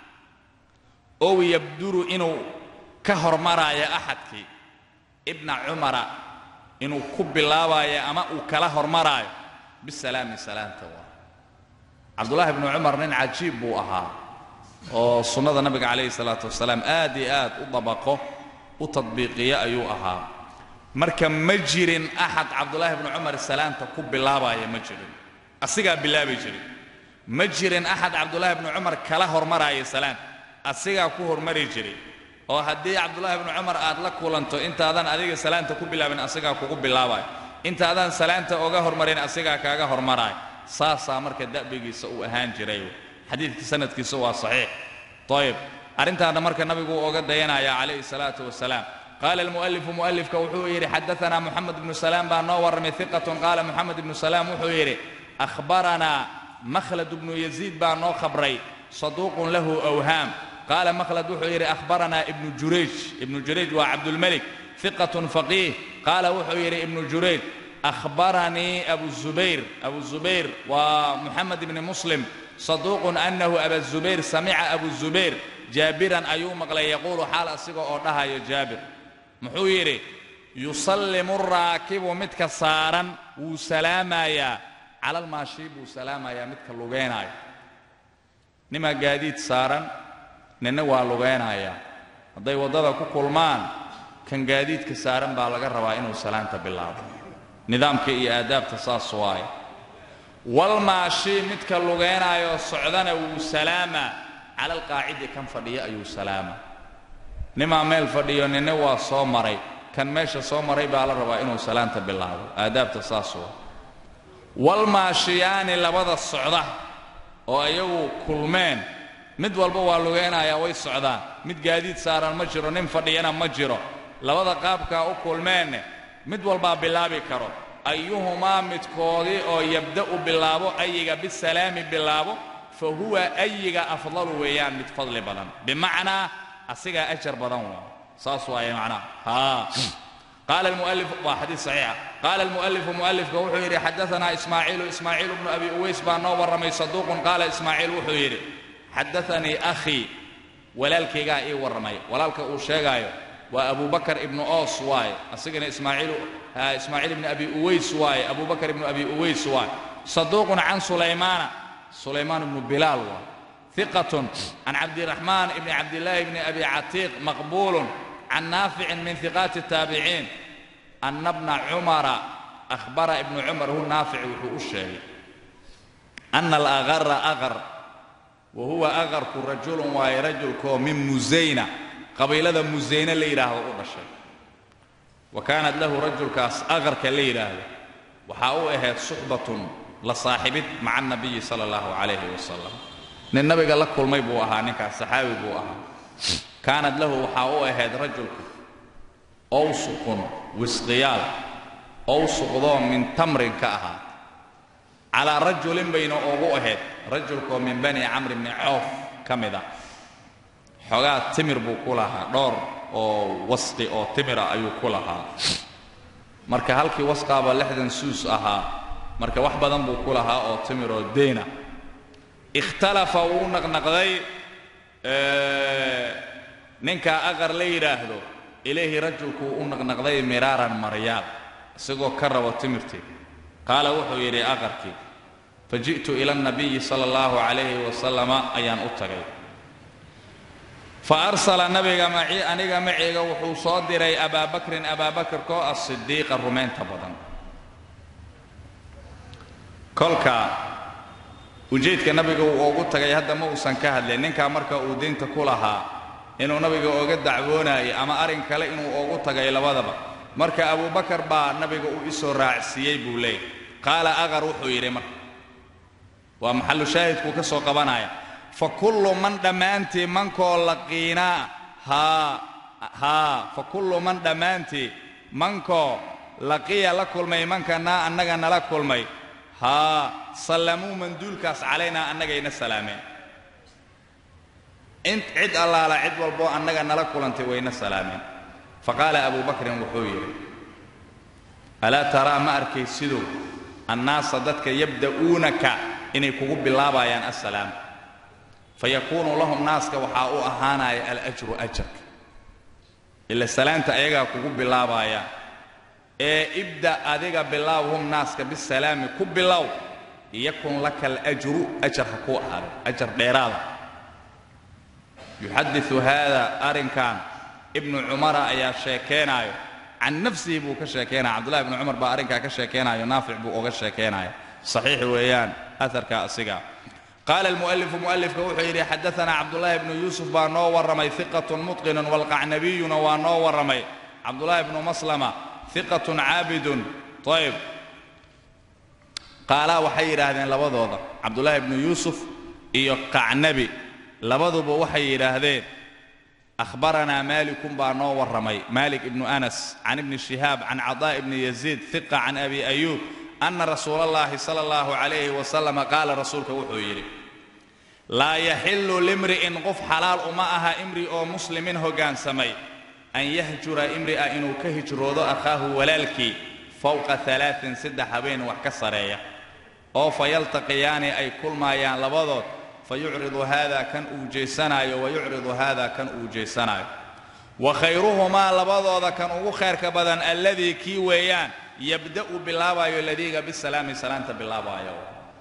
ow yabduru inuu ka hormaraayo axadkii ibna cumara inuu ku bilaabaayo ama uu kala hormaraayo bisalaami salaanta waa cabdullaahi bnu cumar nin cajiib buu ahaa oo sunnada nabiga calayhi salaatu wasalaam aad iyo aad u dabaqo u tadbiiqiya ayuu ahaa marka ma jirin axad cabdullaahi bnu cumar salaanta ku bilaabaya ma jirin asigaa bilaabi jiray ma jirin axad cabdullaahi bnu cumar kala hormaraaya salaanta asigaa ku hormari jiray oo haddii cabdullaahi bnu cumar aad la kulanto intaadan adiga salaanta ku bilaabin asigaa kugu bilaabayo intaadaan salaanta oga hormarin asigaa kaaga hormaraayo saasaa marka da'bigiisa uu ahaan jiray xadiidka sanadkiisa waa saxiix ayib arrintaana marka nabigu uu oga dayanaya calayhi salaatu wasalaam qaala almu'alifu mu'alifka wuxuu yidhi xadaanaa moxamed ibnu salaam baa noo warramay hiqatun qaala moxamed ibnu salaam wuxuu yidhi akhbaranaa makhlad ibnu yaziid baa noo khabray saduuqun lahu awhaam qaala makhlad wuxuu yidhi akhbaranaa ibnu jurayj ibnu jurayj waa cabdulmelik hiqatun faqiih qaala wuxuu yidhi ibnu jurayj akhbaranii abu zubayr abu zubayr waa moxamed ibni muslim saduuqun annahu aba zubayr samica abu zubayr jaabiran ayuu maqlay yaquulu xaal asiga oo dhahayo jaabir muxuu yidhi yusallimu raakibu midka saaran wuu salaamayaa calalmaashii buu salaamayaa midka lugaynaayo nimaa gaadiid saaran ninna waa lugaynayaa hadday waddada ku kulmaan kan gaadiidka saaran baa laga rabaa inuu salaanta bilaabo nidaamka iyo aadaabta saas waaye walmaashii midka lugaynaayo socdana wuu salaamaa cala alqaacidi kan fadhiyo ayuu salaamaa nimaa meel fadhiyo ninna waa soo maray kan meesha soo maray baa la rabaa inuu salaanta bilaabo aadaabta saas waa walmaashiyaani labada socda oo iyagu kulmeen mid walba waa lugaynayaa way socdaan mid gaadiid saaran ma jiro nin fadhiyana ma jiro labada qaabkaa u kulmeenne mid walbaa bilaabi karo ayuhumaa midkoodii oo yabda'u bilaabo ayiga bisalaami bilaabo fa huwa ayiga afdalu weeyaan mid fadli badan bimacnaa asigaa ajar badan waa saas waaye macnaha haa قال المؤلف وحديث صحيح قال المؤلف مؤلف وحيري حدثنا إسماعيل إسماعيل بن أبي أويس بن نور رمي صدوق قال إسماعيل وحيري حدثني أخي ولالك إيه ورمي ولالك أوشيغايو وأبو بكر ابن أوس واي أسجن إسماعيل ها إسماعيل بن أبي أويس واي أبو بكر بن أبي أويس واي صدوق عن سليمان سليمان بن بلال واي ثقة عن عبد الرحمن بن عبد الله بن أبي عتيق مقبول عن نافع من ثقات التابعين أن ابن عمر أخبر ابن عمر هو نافع وهو الشيء أن الأغر أغر وهو أغر رجل واي رجل كو من مزينة قبيلة مزينة اللي يراه الشيء وكانت له رجل كاس أغر كاللي يراه waxaa u ahayd suxbatun la saaxibid maca anabiyi sala allahu calayhi wasalam nin nabiga la kulmay buu ahaa ninkaas saxaabi buu ahaa kaanad lahu waxaa u ahayd rajulka owsuqun wisqiyaal owsuqdoo min tamrin ka ahaa calaa rajulin bayna ugu ahayd rajulkoo min bani camri bni coof ka mid a xoogaa timir buu ku lahaa dhowr oo wasqi oo timira ayuu ku lahaa marka halkii wasqaaba lixdan suus ahaa marka wax badan buu ku lahaa oo timir oo deyna ikhtalafa wuu naqnaqday ninkaa aqar la yidhaahdo ilayhi rajulku wuu u naqnaqday miraaran maryaal isagoo ka rabo timirtii qaala wuxuu yidhi aqarkii faji'tu ila اnabiyi sala اllahu calayhi wasalama ayaan u tagay fa arsala nabiga maci aniga maciga wuxuu soo diray abaa bakrin abaa bakr koo ah sidiiqa rumaynta badan kolka ujeedka nabiga uu ugu tagay hadda ma uusan ka hadlin ninkaa marka uu diinta ku lahaa inuu nabiga oga dacwoonayay ama arrin kale inuu ugu tagay labadaba marka abubakar baa nabiga uu isoo raacsiiyey buu leeyahy qaala aqar wuxuu yidhi marka waa maxallu shaahidkuu ka soo qabanaya fa kullu man dhammaantii mankoo laqiinaa haa haa fa kullu man dhammaantii mankoo laqiya la kulmay mankanaa annaga nala kulmay haa sallamuu manduulkaas calaynaa annagayna salaameen int cid allaala cid walboo annaga nala kulantay wayna salaameen fa qaala abuu bakrin wuxuu yidhi alaa taraa ma arkay siduu annaasa dadka yabda'uunaka inay kugu bilaabayaan assalaam fayakuunu lahum naaska waxaa u ahaanaya alajru ajarka ila salaanta ayagaa kugu bilaabaayaan ee ibda adiga bilaawhum naaska bisalaami ku bilow yakun laka alajru ajar ha kuu ahaado ajar dheeraada yuxadiu haada arrinkan ibnu cumara ayaa sheekeenaayo can nafsihi buu ka sheekaynaya cabdullahi ibnu cumar baa arrinkaa ka sheekaynayo naafic buu oga sheekaynaya saxiix weeyaan aharka asiga qaala almu'alifu mu'alifka wuxuu yidhi xadaanaa cabdullaahi ibnu yuusuf baa noo warramay hiqatun mutqinun walqacnabiyuna waa noo warramay cabdullaahi ibnu maslama hiqatun caabidun ayb qaalaa waxay yidhaahdeen labadooda cabdullaahi ibnu yuusuf iyo qacnabi labaduba waxay yidhaahdeen ahbaranaa maalikun baa noo warramay maalik ibnu anas can ibni shihaab can cadaa ibni yaziid hiqa can abi ayuub ana rasuula allahi sala allahu calayhi wasalama qaala rasuulka wuxuu yidhi laa yaxillu limri'in qof xalaal uma aha imri oo muslimin hoggaansamay an yahjura imri'a inuu ka hijroodo akhaahu walaalkii fowqa alaain saddex habeen wax ka sareeya oo fa yaltaqiyaani ay kulmaayaan labadood fa yucridu haada kan uu jeesanaayo wa yucridu haada kan uu jeesanaayo wa khayruhumaa labadooda kan ugu khayrka badan alladii kii weeyaan yabda'u bilaabayo ladiiga bisalaami salaanta bilaabaayo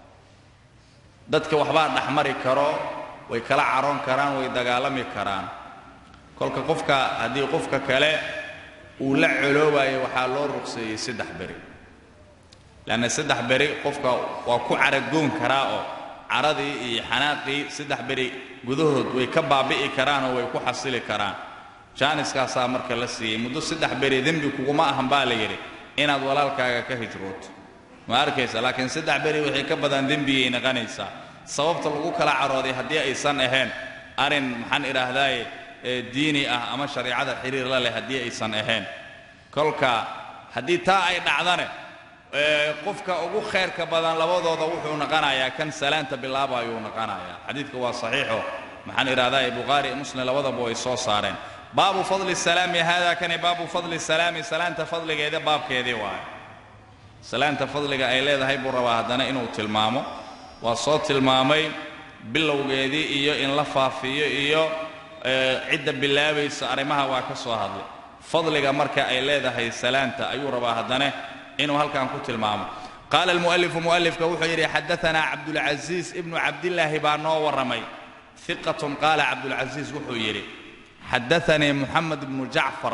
dadka waxbaa dhexmari karo way kala caroon karaan way dagaalami karaan kolka qofka haddii qofka kale uu la coloobayo waxaa loo ruqseeyey saddex beri leanna saddex beri qofka waa ku caragoon karaa oo caradii iyo xanaaqii saddex beri gudahood way ka baabi'i karaan oo way ku xasili karaan jaaniskaasaa marka la siiyey muddo saddex beri dembi kuguma ahan baa la yidhi inaad walaalkaaga ka hijrooto ma arkaysa laakiin saddex beri waxay ka badan dembigay naqanaysaa sababta lagu kala carooday haddii aysan ahayn arrin maxaan idhaahdaaye diini ah ama shariicada xiriir la leh haddii aysan ahayn kolka haddii taa ay dhacdane qofka ugu khayrka badan labadooda wuxuu naqanayaa kan salaanta bilaabayuu naqanayaa xadiidka waa saxiixo maxaan idhahdaa bukhaari iyo muslim labadaba way soo saareen baabu fadli salaami hada kani baabu fadli salaami salaanta fadligeeda baabkeedii waaye salaanta fadliga ay leedahay buu rabaa haddana inuu tilmaamo waa soo tilmaamay bilowgeedii iyo in la faafiyo iyo cidda bilaabaysa arrimaha waa ka soo hadlay fadliga marka ay leedahay salaanta ayuu rabaa haddana inuu halkan ku tilmaamo qaala almu'alifu mu'alifka wuxuu yidhi xadaanaa cabdulcasiis ibnu cabdillaahi baa noo warramay hiqatun qaala cabdulcasiis wuxuu yidhi xadaanii muxamed ibnu jacfar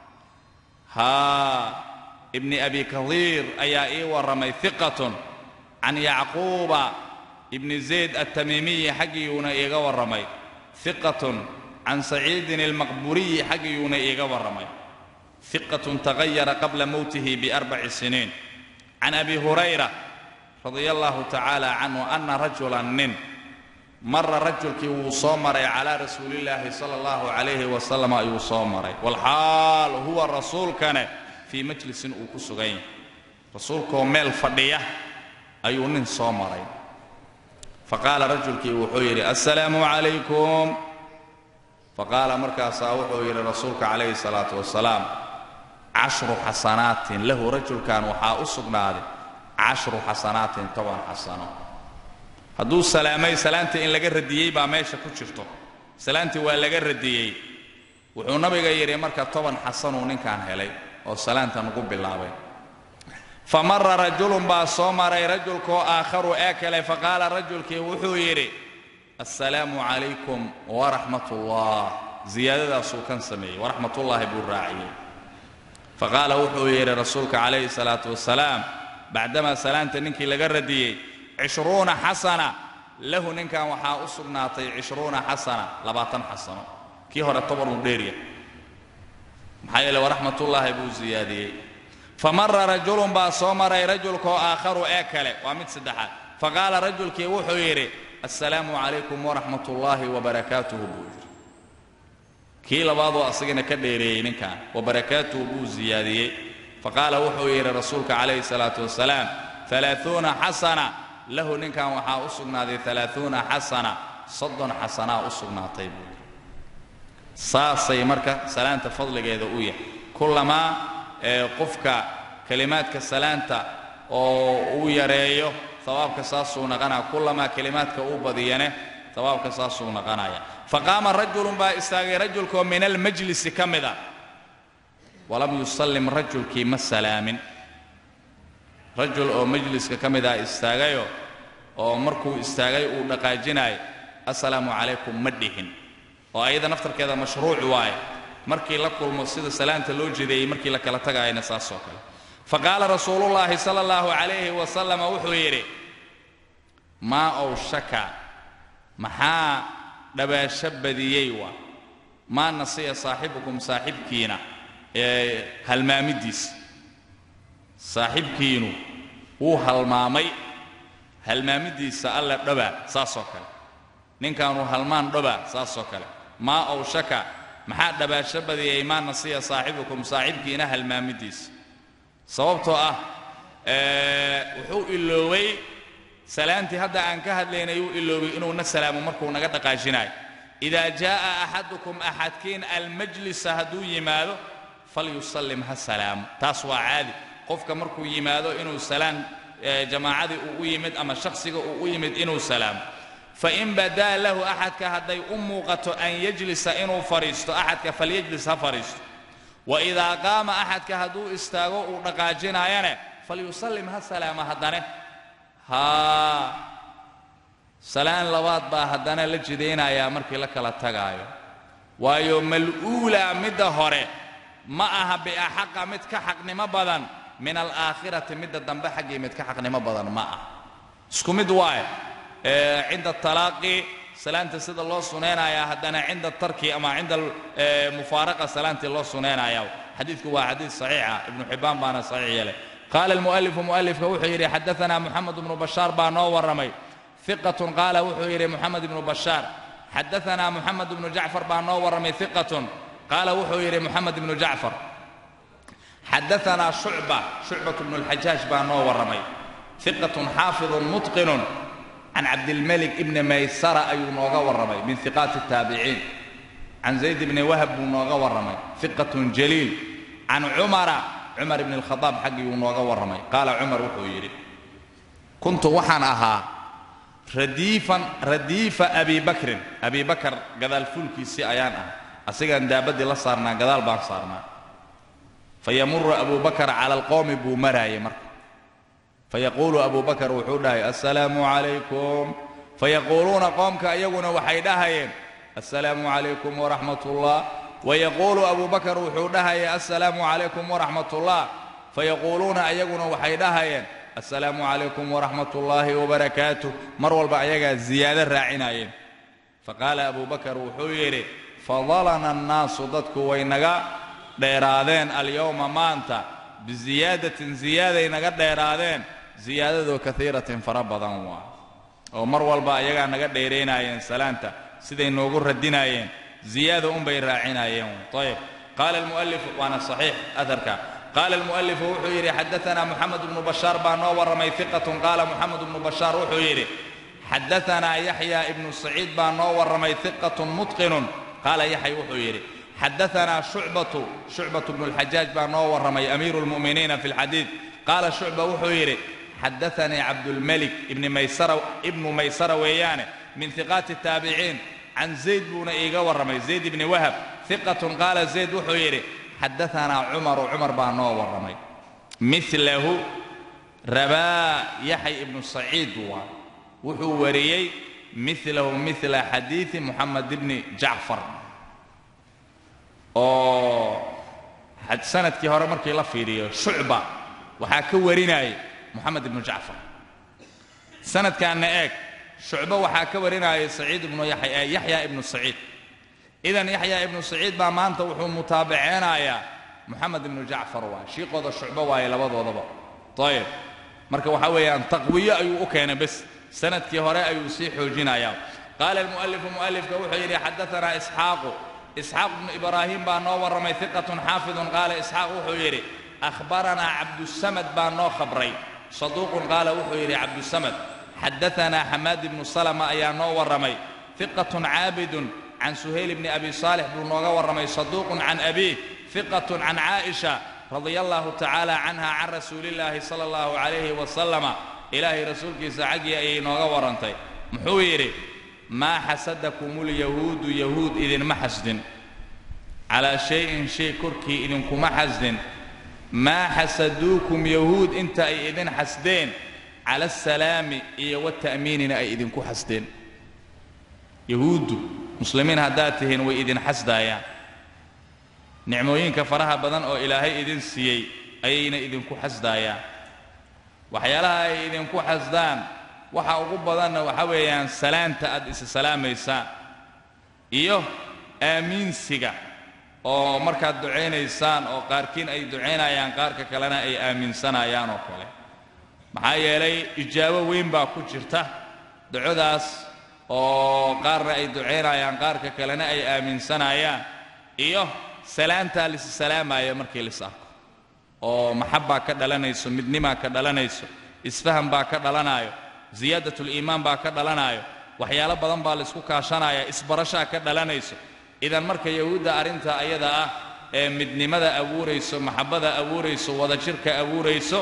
haa ibni abi kadiir ayaa ii warramay hiqatun can yacquuba ibni zayd altamiimiyi xaggiyuuna iiga warramay hiqatun can saciidin almaqburiyi xaggiyuuna iiga warramay hiqatun tagayara qabla mowtihi biarbaci siniin can abi hurayra radia allahu tacaala canhu ana rajulan nin mara rajulkii wuu soo maray calaa rasuulillaahi sala allahu calayhi wasalam ayuu soo maray walxaal huwa rasuulkane fii majlisin uu ku sugan yahay rasuulkoo meel fadhiya ayuu nin soo maray faqaala rajulkii wuxuu yidhi assalaamu calaykum faqaala markaasaa wuxuu yidhi rasuulka calayhi salaatu wasalaam cashru xasanaatin lahu rajulkan waxaa u sugnaaday cashru xasanaatin toban xasano hadduu salaamay salaantii in laga radiyey baa meesha ku jirto salaantii waa laga radiyey wuxuu nabiga yidhi marka toban xasanuu ninkan helay oo salaantan ugu bilaabay fa mara rajulun baa soo maray rajulkoo aakharu ee kale faqaala rajulkii wuxuu yidhi assalaamu calaykum waraxmat ullah ziyaadadaasuu kan sameeyey waraxmatullaahi buu raaciyey faqaala wuxuu yidhi rasuulka calayhi salaatu wasalaam bacdamaa salaanta ninkii laga radiyey cishruuna xasana lahu ninkan waxaa u sugnaatay cishruuna xasana labaatan xasano kii hore tobanuu dheerya maxaa yeele waraxmatullaahi buu siyaadiyey fa mara rajulun baa soo maray rajulkoo aakharu ee kale waa mid saddexaad faqaala rajulkii wuxuu yidhi assalaamu calaykum waraxmat ullaahi wabarakaatuhu buu yidhi kii labaadoo asagana ka dheereeyey ninkan wabarakaatuhu buu siyaadiyey faqaala wuxuu yidhi rasuulka calayhi salaatu wasalaam alaaثuuna xasana lahu ninkan waxaa u sugnaaday alaaثuuna xasana soddon xasanaa u sugnaatay buu yidhi saasay marka salaanta fadligeeda u yahay kullamaa ee qofka kelimaadka salaanta oo uu yareeyo hawaabka saasuu naqanaya kullamaa kelimaadka uu badiyane hawaabka saasuu naqanaya faqaama rajulun baa istaagay rajulkoo min almajlisi ka mid a walam yusallim rajulkii ma salaamin rajul oo majliska ka mid ah istaagayo oo markuu istaagay uu dhaqaajinayo assalaamu calaykum ma dhihin oo ayada naftarkeeda mashruuc waaye markii la kulmo sida salaanta loo jedeeyey markii la kala tagaayana saasoo kale faqaala rasuulullaahi sala allahu calayhi wasalama wuxuu yidhi maa owshaka maxaa dhabaasho badiyey waa maa nasiya saaxibukum saaxibkiina ee halmaamiddiisa saaxibkiinu wuu halmaamay halmaamiddiisa alla dhabaa saasoo kale ninkaanuu halmaan dhabaa saasoo kale maa owshaka maxaa dhabaasho badiyey maa nasiya saaxibukum saaxibkiina halmaamiddiisa sababtoo ah wuxuu iloobay salaantii hadda aan ka hadlaynay uu iloobay inuuna salaamo markuu naga dhaqaajinayo idaa jaa'a axadukum axadkiin almajlisa hadduu yimaado falyusallim ha salaamo taas waa caadi qofka markuu yimaado inuu salaan jamaacadii uu u yimid ama shakhsiga uu u yimid inuu salaamo fain badaa lahu axadka hadday u muuqato an yajlisa inuu fadhiisto axadka falyajlis ha fadhiisto waidaa qaama axadka hadduu istaago uu dhaqaajinaayane falyusallim ha salaamo haddane haa salaan labaad baa haddana la jidaynayaa markii la kala tagaayo waayo mal'uulaa midda hore ma aha biaxaqa mid ka xaqnimo badan min alaakhirati midda dambe xaggii mid ka xaqnimo badan ma ah isku mid waaye cinda talaaqi salaanta sida loo sunaynaya haddana cinda tarki ama cinda mufaaraqa salaantii loo sunaynaya xadiidku waa xadiid saxiixa ibnu xibbaan baana saxiix yeelay qaala almu'alifu mu'alifka wuxuu yidhi xadaanaa moxamed ibnu bashaar baa noo warramay iqatun qaala wuxuu yidhi moxamed ibnu bashaar xadaanaa moxamed ibnu jacfar baa noo warramay iqatun qaala wuxuu yidhi moxamed ibnu jacfar xadaanaa shucba shucbat bnu lxajaaj baa noo warramay iqatun xaafidun mutqinun can cabdilmalik ibni maysara ayuu nooga warramay min iqaati الtaabiciin can zayd bni wahab buu nooga warramay iqatun jaliil can cumara cumar ibni اlkhadaab xaggiiuu nooga warramay qaala cumar wuxuu yidhi kuntu waxaan ahaa radiifan radiifa abi bakrin abi bakar gadaal fuulkiisii ayaan ah asigaan daabaddii la saarnaa gadaal baan saarnaa fayamuru abu bakar cala alqowmi buu maraayay marka fayaquulu abu bakar wuxuu dhahay assalaamu calaykum fayaquuluuna qoomka iyaguna waxay dhahayeen assalaamu calaykum waraxmat ullah wayaquulu abu bakar wuxuu dhahaya assalaamu calaykum waraxmat ullah fayaquuluuna iyaguna waxay dhahayeen assalaamu calaykum waraxmat ullaahi wabarakaatuh mar walba ayagaa ziyaado raacinayeen faqaala abu bakar wuxuu yidhi fadalana annaasu dadku way naga dheeraadeen alyowma maanta biziyaadatin ziyaaday naga dheeraadeen ziyaadadoo kaiiratin fara badan waa oo mar walba ayagaa naga dheeraynaayeen salaanta siday noogu radinaayeen ziyaada unbay raacinayeen ayb qaala almu'alifu waana saxiix aharka qaala almu'alifu wuxuu yidhi xadaanaa moxamed bnu bashaar baa noo warramay iqatun qaala moxamed bnu bashaar wuxuu yidhi xadaanaa yaxya ibnu saciid baa noo warramay iqatun mutqinun qaala yaxya wuxuu yidhi xadaanaa shucbatu shucbatu bnu lxajaaj baa noo warramay amiiru lmu'miniina fi lxadiid qaala shucba wuxuu yidhi xadaanii cabdulmelik ibnu maysara weeyaane min hiqaati taabiciin can zayd buuna iiga warramay zayd ibni wahab hiqatun qaala zayd wuxuu yidhi xadaanaa cumaru cumar baa noo warramay milahu rabaa yaxay ibnu saciid waa wuxuu wariyey milahu mila xadiidi moxamed ibni jacfar oo sanadkii hore markii la fiiriyo shucba waxaa ka warinayay moxamed ibnu jacfar sanadkaanna eeg shucbo waxaa ka warinayay saciid ibnu yaxya ibnu saciid idan yaxya ibnu saciid baa maanta wuxuu mutaabaceynayaa moxamed ibnu jacfar waay shiiqooda shucbo waaye labadoodaba ayib marka waxaa weeyaan taqwiyo ayuu u keenay bes sanadkii hore ayuu sii xoojinayaa qaala almu'alifu mu'alifka wuxuu yidhi xadaanaa isxaaqu isxaaq ibnu ibraahim baa noo warramay hiqatun xaafidun qaala isxaaq wuxuu yidhi ahbaranaa cabdusamad baa noo khabray saduuqun qaala wuxuu yidhi cabdusamad xadaanaa xamaad ibnu salama ayaa noo warramay hiqatun caabidun can suhayl bni abi saalix buu nooga warramay saduuqun can abiih hiqatun can caaisha radia allahu tacaala canha can rasuulillaahi sala allahu calayhi wasalama ilaahay rasuulkiisa xaggii ayay nooga warrantay muxuu yidhi maa xasadakumulyahuudu yahuud idinma xasdin calaa shay-in shay korkii idinkuma xasdin maa xasaduukum yahuud inta ay idin xasdeen cala asalaami iyo wata'miinina ay idinku xasdeen yahuuddu muslimiin haddaad tihiin way idin xasdaayaan nicmooyinka faraha badan oo ilaahay idin siiyey ayayna idinku xasdaayaan waxyaalaha ay idinku xasdaan waxa ugu badanna waxa weeyaan salaanta aad isa salaamaysaan iyo aamiinsiga oo markaad ducaynaysaan oo qaarkiin ay ducaynayaan qaarka kalena ay aaminsanayaan oo kale maxaa yeelay ijaabo weyn baa ku jirta ducodaas oo qaarna ay ducaynayaan qaarka kalena ay aaminsanayaan iyo salaantaa lisi salaamaayo markii lis arko oo maxabbaa ka dhalanayso midnimaa ka dhalanayso isfaham baa ka dhalanayo siyaadatuliimaan baa ka dhalanayo waxyaalo badan baa laysku kaashanaya isbarashaa ka dhalanayso idan marka yahuudda arrinta ayada ah ee midnimada abuurayso maxabbada abuurayso wadajirka abuurayso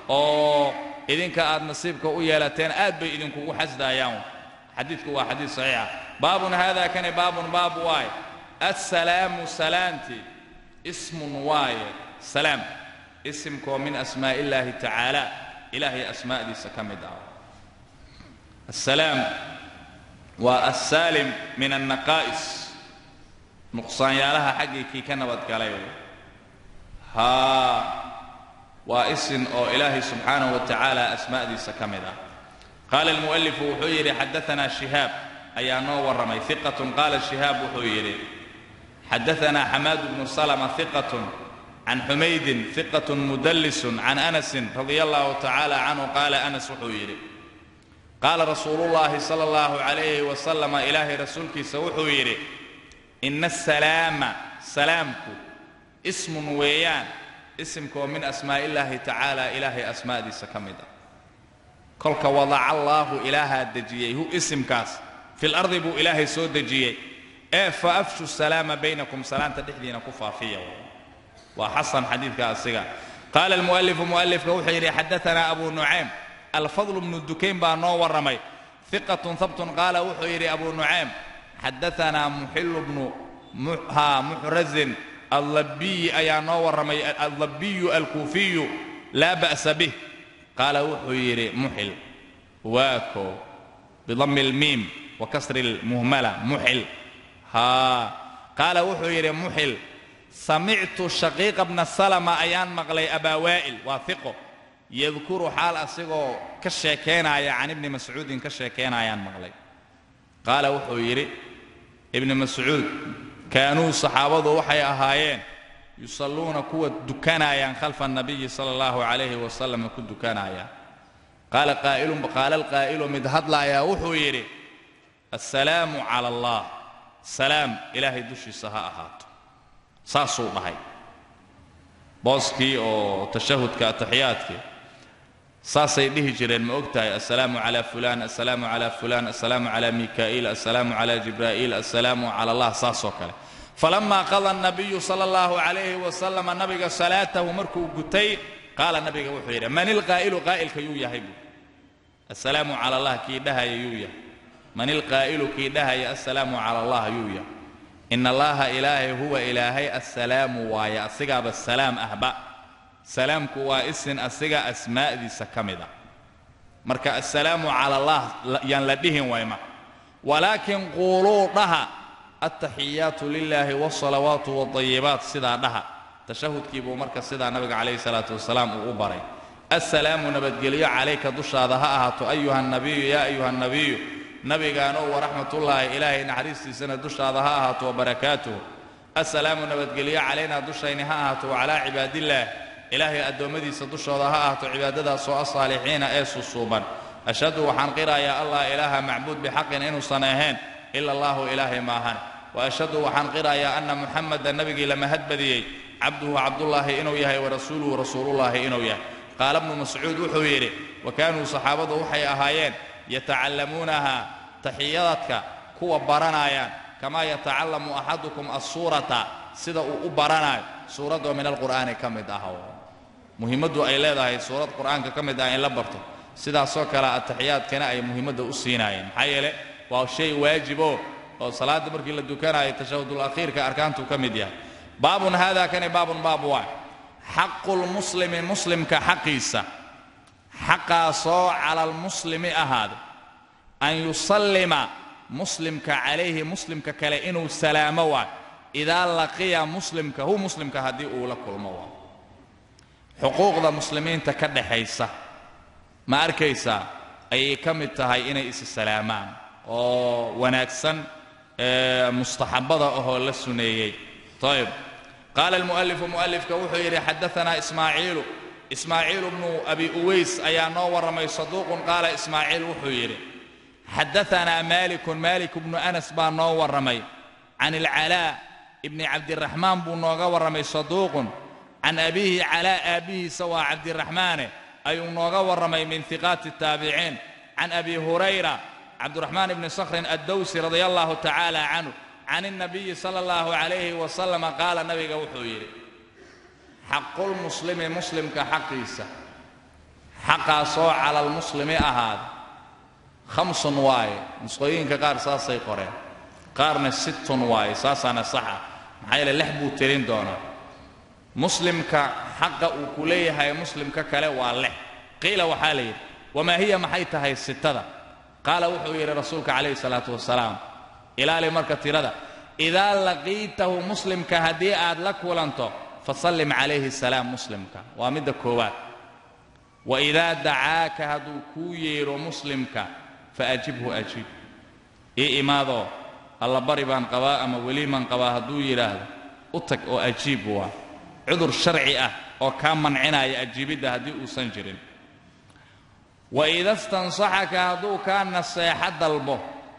oo idinka aad nasiibka u yeelateen aad bay idinkugu xasdaayaan xadiidku waa xadiid saxiixa baabun haada kani baabun baab waaye assalaamu salaanti ismun waaye salaam isimkoo min asmaa'i illaahi tacaala ilaahay asmaa'diisa ka mid ah assalaam waa assaalim min annaqaa'is nuqsaanyaalaha xaggii kii ka nabadgalay haa waa isin oo ilaahay subxaanahu wa tacaala asmaa'diisa ka mid ah qaala almu'alifu wuxuu yidhi xadaanaa shihaab ayaa noo warramay hiqatun qaala shihaab wuxuu yidhi xadaanaa xamaad bnu salama hiqatun can xumaydin hiqatun mudallisun can anasin radia allahu tacaala canhu qaala anas wuxuu yidhi qaala rasuulullaahi sala allahu calayhi wasalama ilaahay rasuulkiisa wuxuu yidhi ina asalaama salaamku ismun weeyaan isimkoo min asmaa'i illaahi tacaala ilaahay asmaa'diisa ka mid ah kolka wadaca allaahu ilaahaa dejiyey hu isimkaas fil ardi buu ilaahay soo dejiyey ee fa afshu salaama baynakum salaanta dhexdiina ku faafiya waa xasan xadiidka asiga qaala almu'alifu mu'alifka wuxuu yidhi xadaanaa abu nucaym alfadl bnu dukayn baa noo warramay hiqatun habtun qaala wuxuu yidhi abu nucaym xadaanaa muxilu bnu ha muxrazin allabiyi ayaa noo warramay allabiyu alkuufiyu laa ba'sa bih qaala wuxuu yidhi muxil waa koo bidammi almiim wa kasri lmuhmala muxil haa qaala wuxuu yidhi muxil samictu shaqiiqa bna salama ayaan maqlay abaa waa'il waa hiqo yadkuru xaal asigoo ka sheekaynaya can ibni mascuudin ka sheekaynayaan maqlay qaala wuxuu yidhi ibni mascuud kaanuu saxaabadu waxay ahaayeen yusalluuna kuwa dukanayaan khalfa annabiyi sala allahu calayhi wasalam ku dukanayaan qaala qaa'ilun qaala alqaa'ilu mid hadlaayaa wuxuu yidhi assalaamu cala allah salaam ilaahay dushiisa ha ahaato saasuu dhahay booskii oo tashahudka ataxiyaadkii saasay dhihi jireen ma og tahay assalaamu calaa fulaan assalaamu calaa fulaan assalaamu calaa mikaa'iil assalaamu calaa jibraa'iil assalaamu cala allah saasoo kale falamaa qada annabiyu sala allahu calayhi wasalama nabiga salaatahu markuu gutay qaala nabiga wuxuu yidhi man ilqaa'ilu qaa'ilka yuu yahay buu assalaamu cala allah kii dhahaya yuu yahay man ilqaa'ilu kii dhahaya assalaamu cala allah yuu yahay in allaha ilaahay huwa ilaahay assalaamu waaye asigaaba salaam ahba salaamku waa isin asiga asmaa'diisa ka mid a marka assalaamu cala allah yaan la dhihin wayma walaakin quuluu dhaha altaxiyaatu lilaahi waalsalawaatu waalayibaat sidaa dhaha tashahudkii buu marka sidaa nabiga calayhi salaatu wasalaam uu u baray assalaamu nabadgelyo calayka dushaada ha ahaato ayuha nabiyu yaa ayuha nabiyu nabigaanow waraxmatullaahi ilaahay naxariistiisana dushaada ha ahaato wabarakaatuhu assalaamu nabadgelyo calaynaa dushayni ha ahaato wacalaa cibaadillaah ilaahay addoommadiisa dushooda ha ahaato cibaadadaasoo asaalixiina ee susuuban ashhadu waxaan qirayaa allah ilaaha macbuud bixaqin inuusan ahayn ila allaahu ilaahay maahan wa ashhadu waxaan qirayaa anna muxamada nebigii la mahadbadiyey cabduhu cabdullaahi inuu yahay warasuuluhu rasuulullaahi inuu yahay qaala bnu mascuud wuxuu yidhi wa kaanuu saxaabadu waxay ahaayeen yatacallamuunaha taxiyadadka kuwa baranayaan kamaa yatacallamu axadukum assuurata sida uu u baranayo suuradoo min alqur'aani ka mid ah muhiimaddu ay leedahay suurad qur'aanka ka mid ah in la barto sidaasoo kale ataxiyaadkana ay muhiimadda u siinaayeen maxaa yeele waa shay waajibo oo salaadda markii la dukanayo tashahudul akhiirka arkaantuu ka mid yahay baabun haada kani baabun baab waa xaqulmuslimi muslimka xaqiisa xaqaasoo cala almuslimi ahaada an yusallima muslimka calayhi muslimka kale inuu salaamo waa idaa laqiya muslimka hu muslimka haddii uu la kulmo waa xuquuqda muslimiinta ka dhaxaysa ma arkaysaa ayay ka mid tahay inay isi salaamaan oo wanaagsan mustaxabada ahoo la suneeyey ayb qaala almu'alifu mu'alifka wuxuu yidhi xadaanaa ismaaciilu ismaaciilu bnu abi uways ayaa noo warramay saduuqun qaala ismaaciil wuxuu yidhi xadaanaa maalikun maalik bnu anas baa noo warramay can ilcalaa ibni cabdiraxmaan buu nooga warramay saduuqun can abiihi calaa aabbihiisa waa cabdiraxmaane ayuu nooga warramay min hiqaati الtaabiciin can abi hurayra cabdiraxmaan ibni sakhrin addowsi radia allahu tacaala canhu can الnabiyi sala اllahu calayhi wasalama qaala nabiga wuxuu yidhi xaqulmuslimi muslimka xaqiisa xaqaasoo cala almuslimi ahaada khamsun waaye nusqooyinka qaar saasay qoreen qaarna sittun waaye saasaana saxa maxaa yeele lex buu tirin doonaa muslimka xaqa uu ku leeyahay muslimka kale waa lex qiila waxaa la yidhi wamaa hiya maxay tahay sitada qaala wuxuu yidhi rasuulka calayhi salaatu wasalaam ilaali marka tirada idaa laqiitahu muslimka haddii aad la kulanto fasallim calayhi salaam muslimka waa midda koowaad wa idaa dacaaka hadduu kuu yeedho muslimka fa ajibhu ajiib ii imaadoo allabari baan qabaa ama weliiman qabaa hadduu yidhaahdo u tag oo ajiib waa cudur sharci ah oo kaa mancinaya ajiibidda haddii uusan jirin wa ida stansaxaka hadduu kaa naseexo dalbo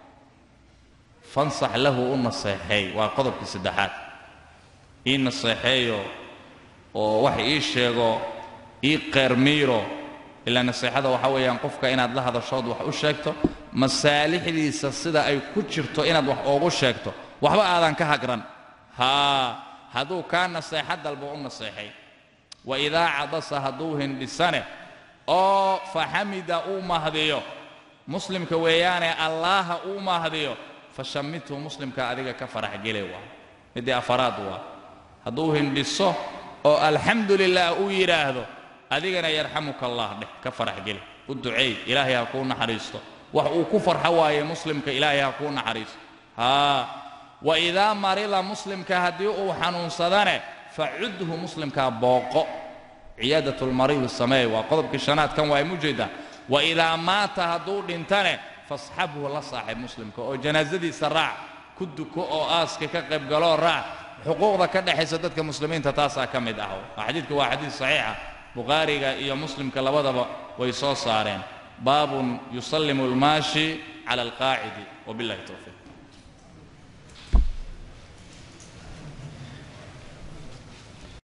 fansax lahu u naseexeey waa qodobkii saddexaad ii naseexeeyo oo wax ii sheego ii qeermiiro ilaa naseexada waxaa weeyaan qofka inaad la hadashood wax u sheegto masaalixdiisa sida ay ku jirto inaad wax oogu sheegto waxba aadan ka hagran haa hadduu kaa naseexo dalbo u naseexay wa idaa cadasa hadduu hindhisane oo faxamida uu mahdiyo muslimka weeyaane allaaha uu mahdiyo fashammithu muslimka adiga ka farax gele waa midii afaraad waa hadduu hindhiso oo alxamdu lilah uu yidhaahdo adigana yarxamuka allah dheh ka farax geli u duceey ilaahay ha kuu naxariisto wax uu ku farxo waaye muslimka ilaahay ha kuu naxariisto haa wa idaa marida muslimka haddii uu xanuunsadane facudhu muslimkaa booqo ciyaadatulmariidi sameey waa qodobkii shanaad kan waa mujeedaa wa idaa maata hadduu dhintane fasxabhu la saaxib muslimka oo janaasadiisa raac ku duko oo aaska ka qaybgaloo raac xuquuqda ka dhexaysa dadka muslimiinta taasaa ka mid ah xadiidku waa xadiid saxiixa bukhaariga iyo muslimka labadaba way soo saareen baabun yusallimu almaashi cala alqaacidi wabillahi towfiiq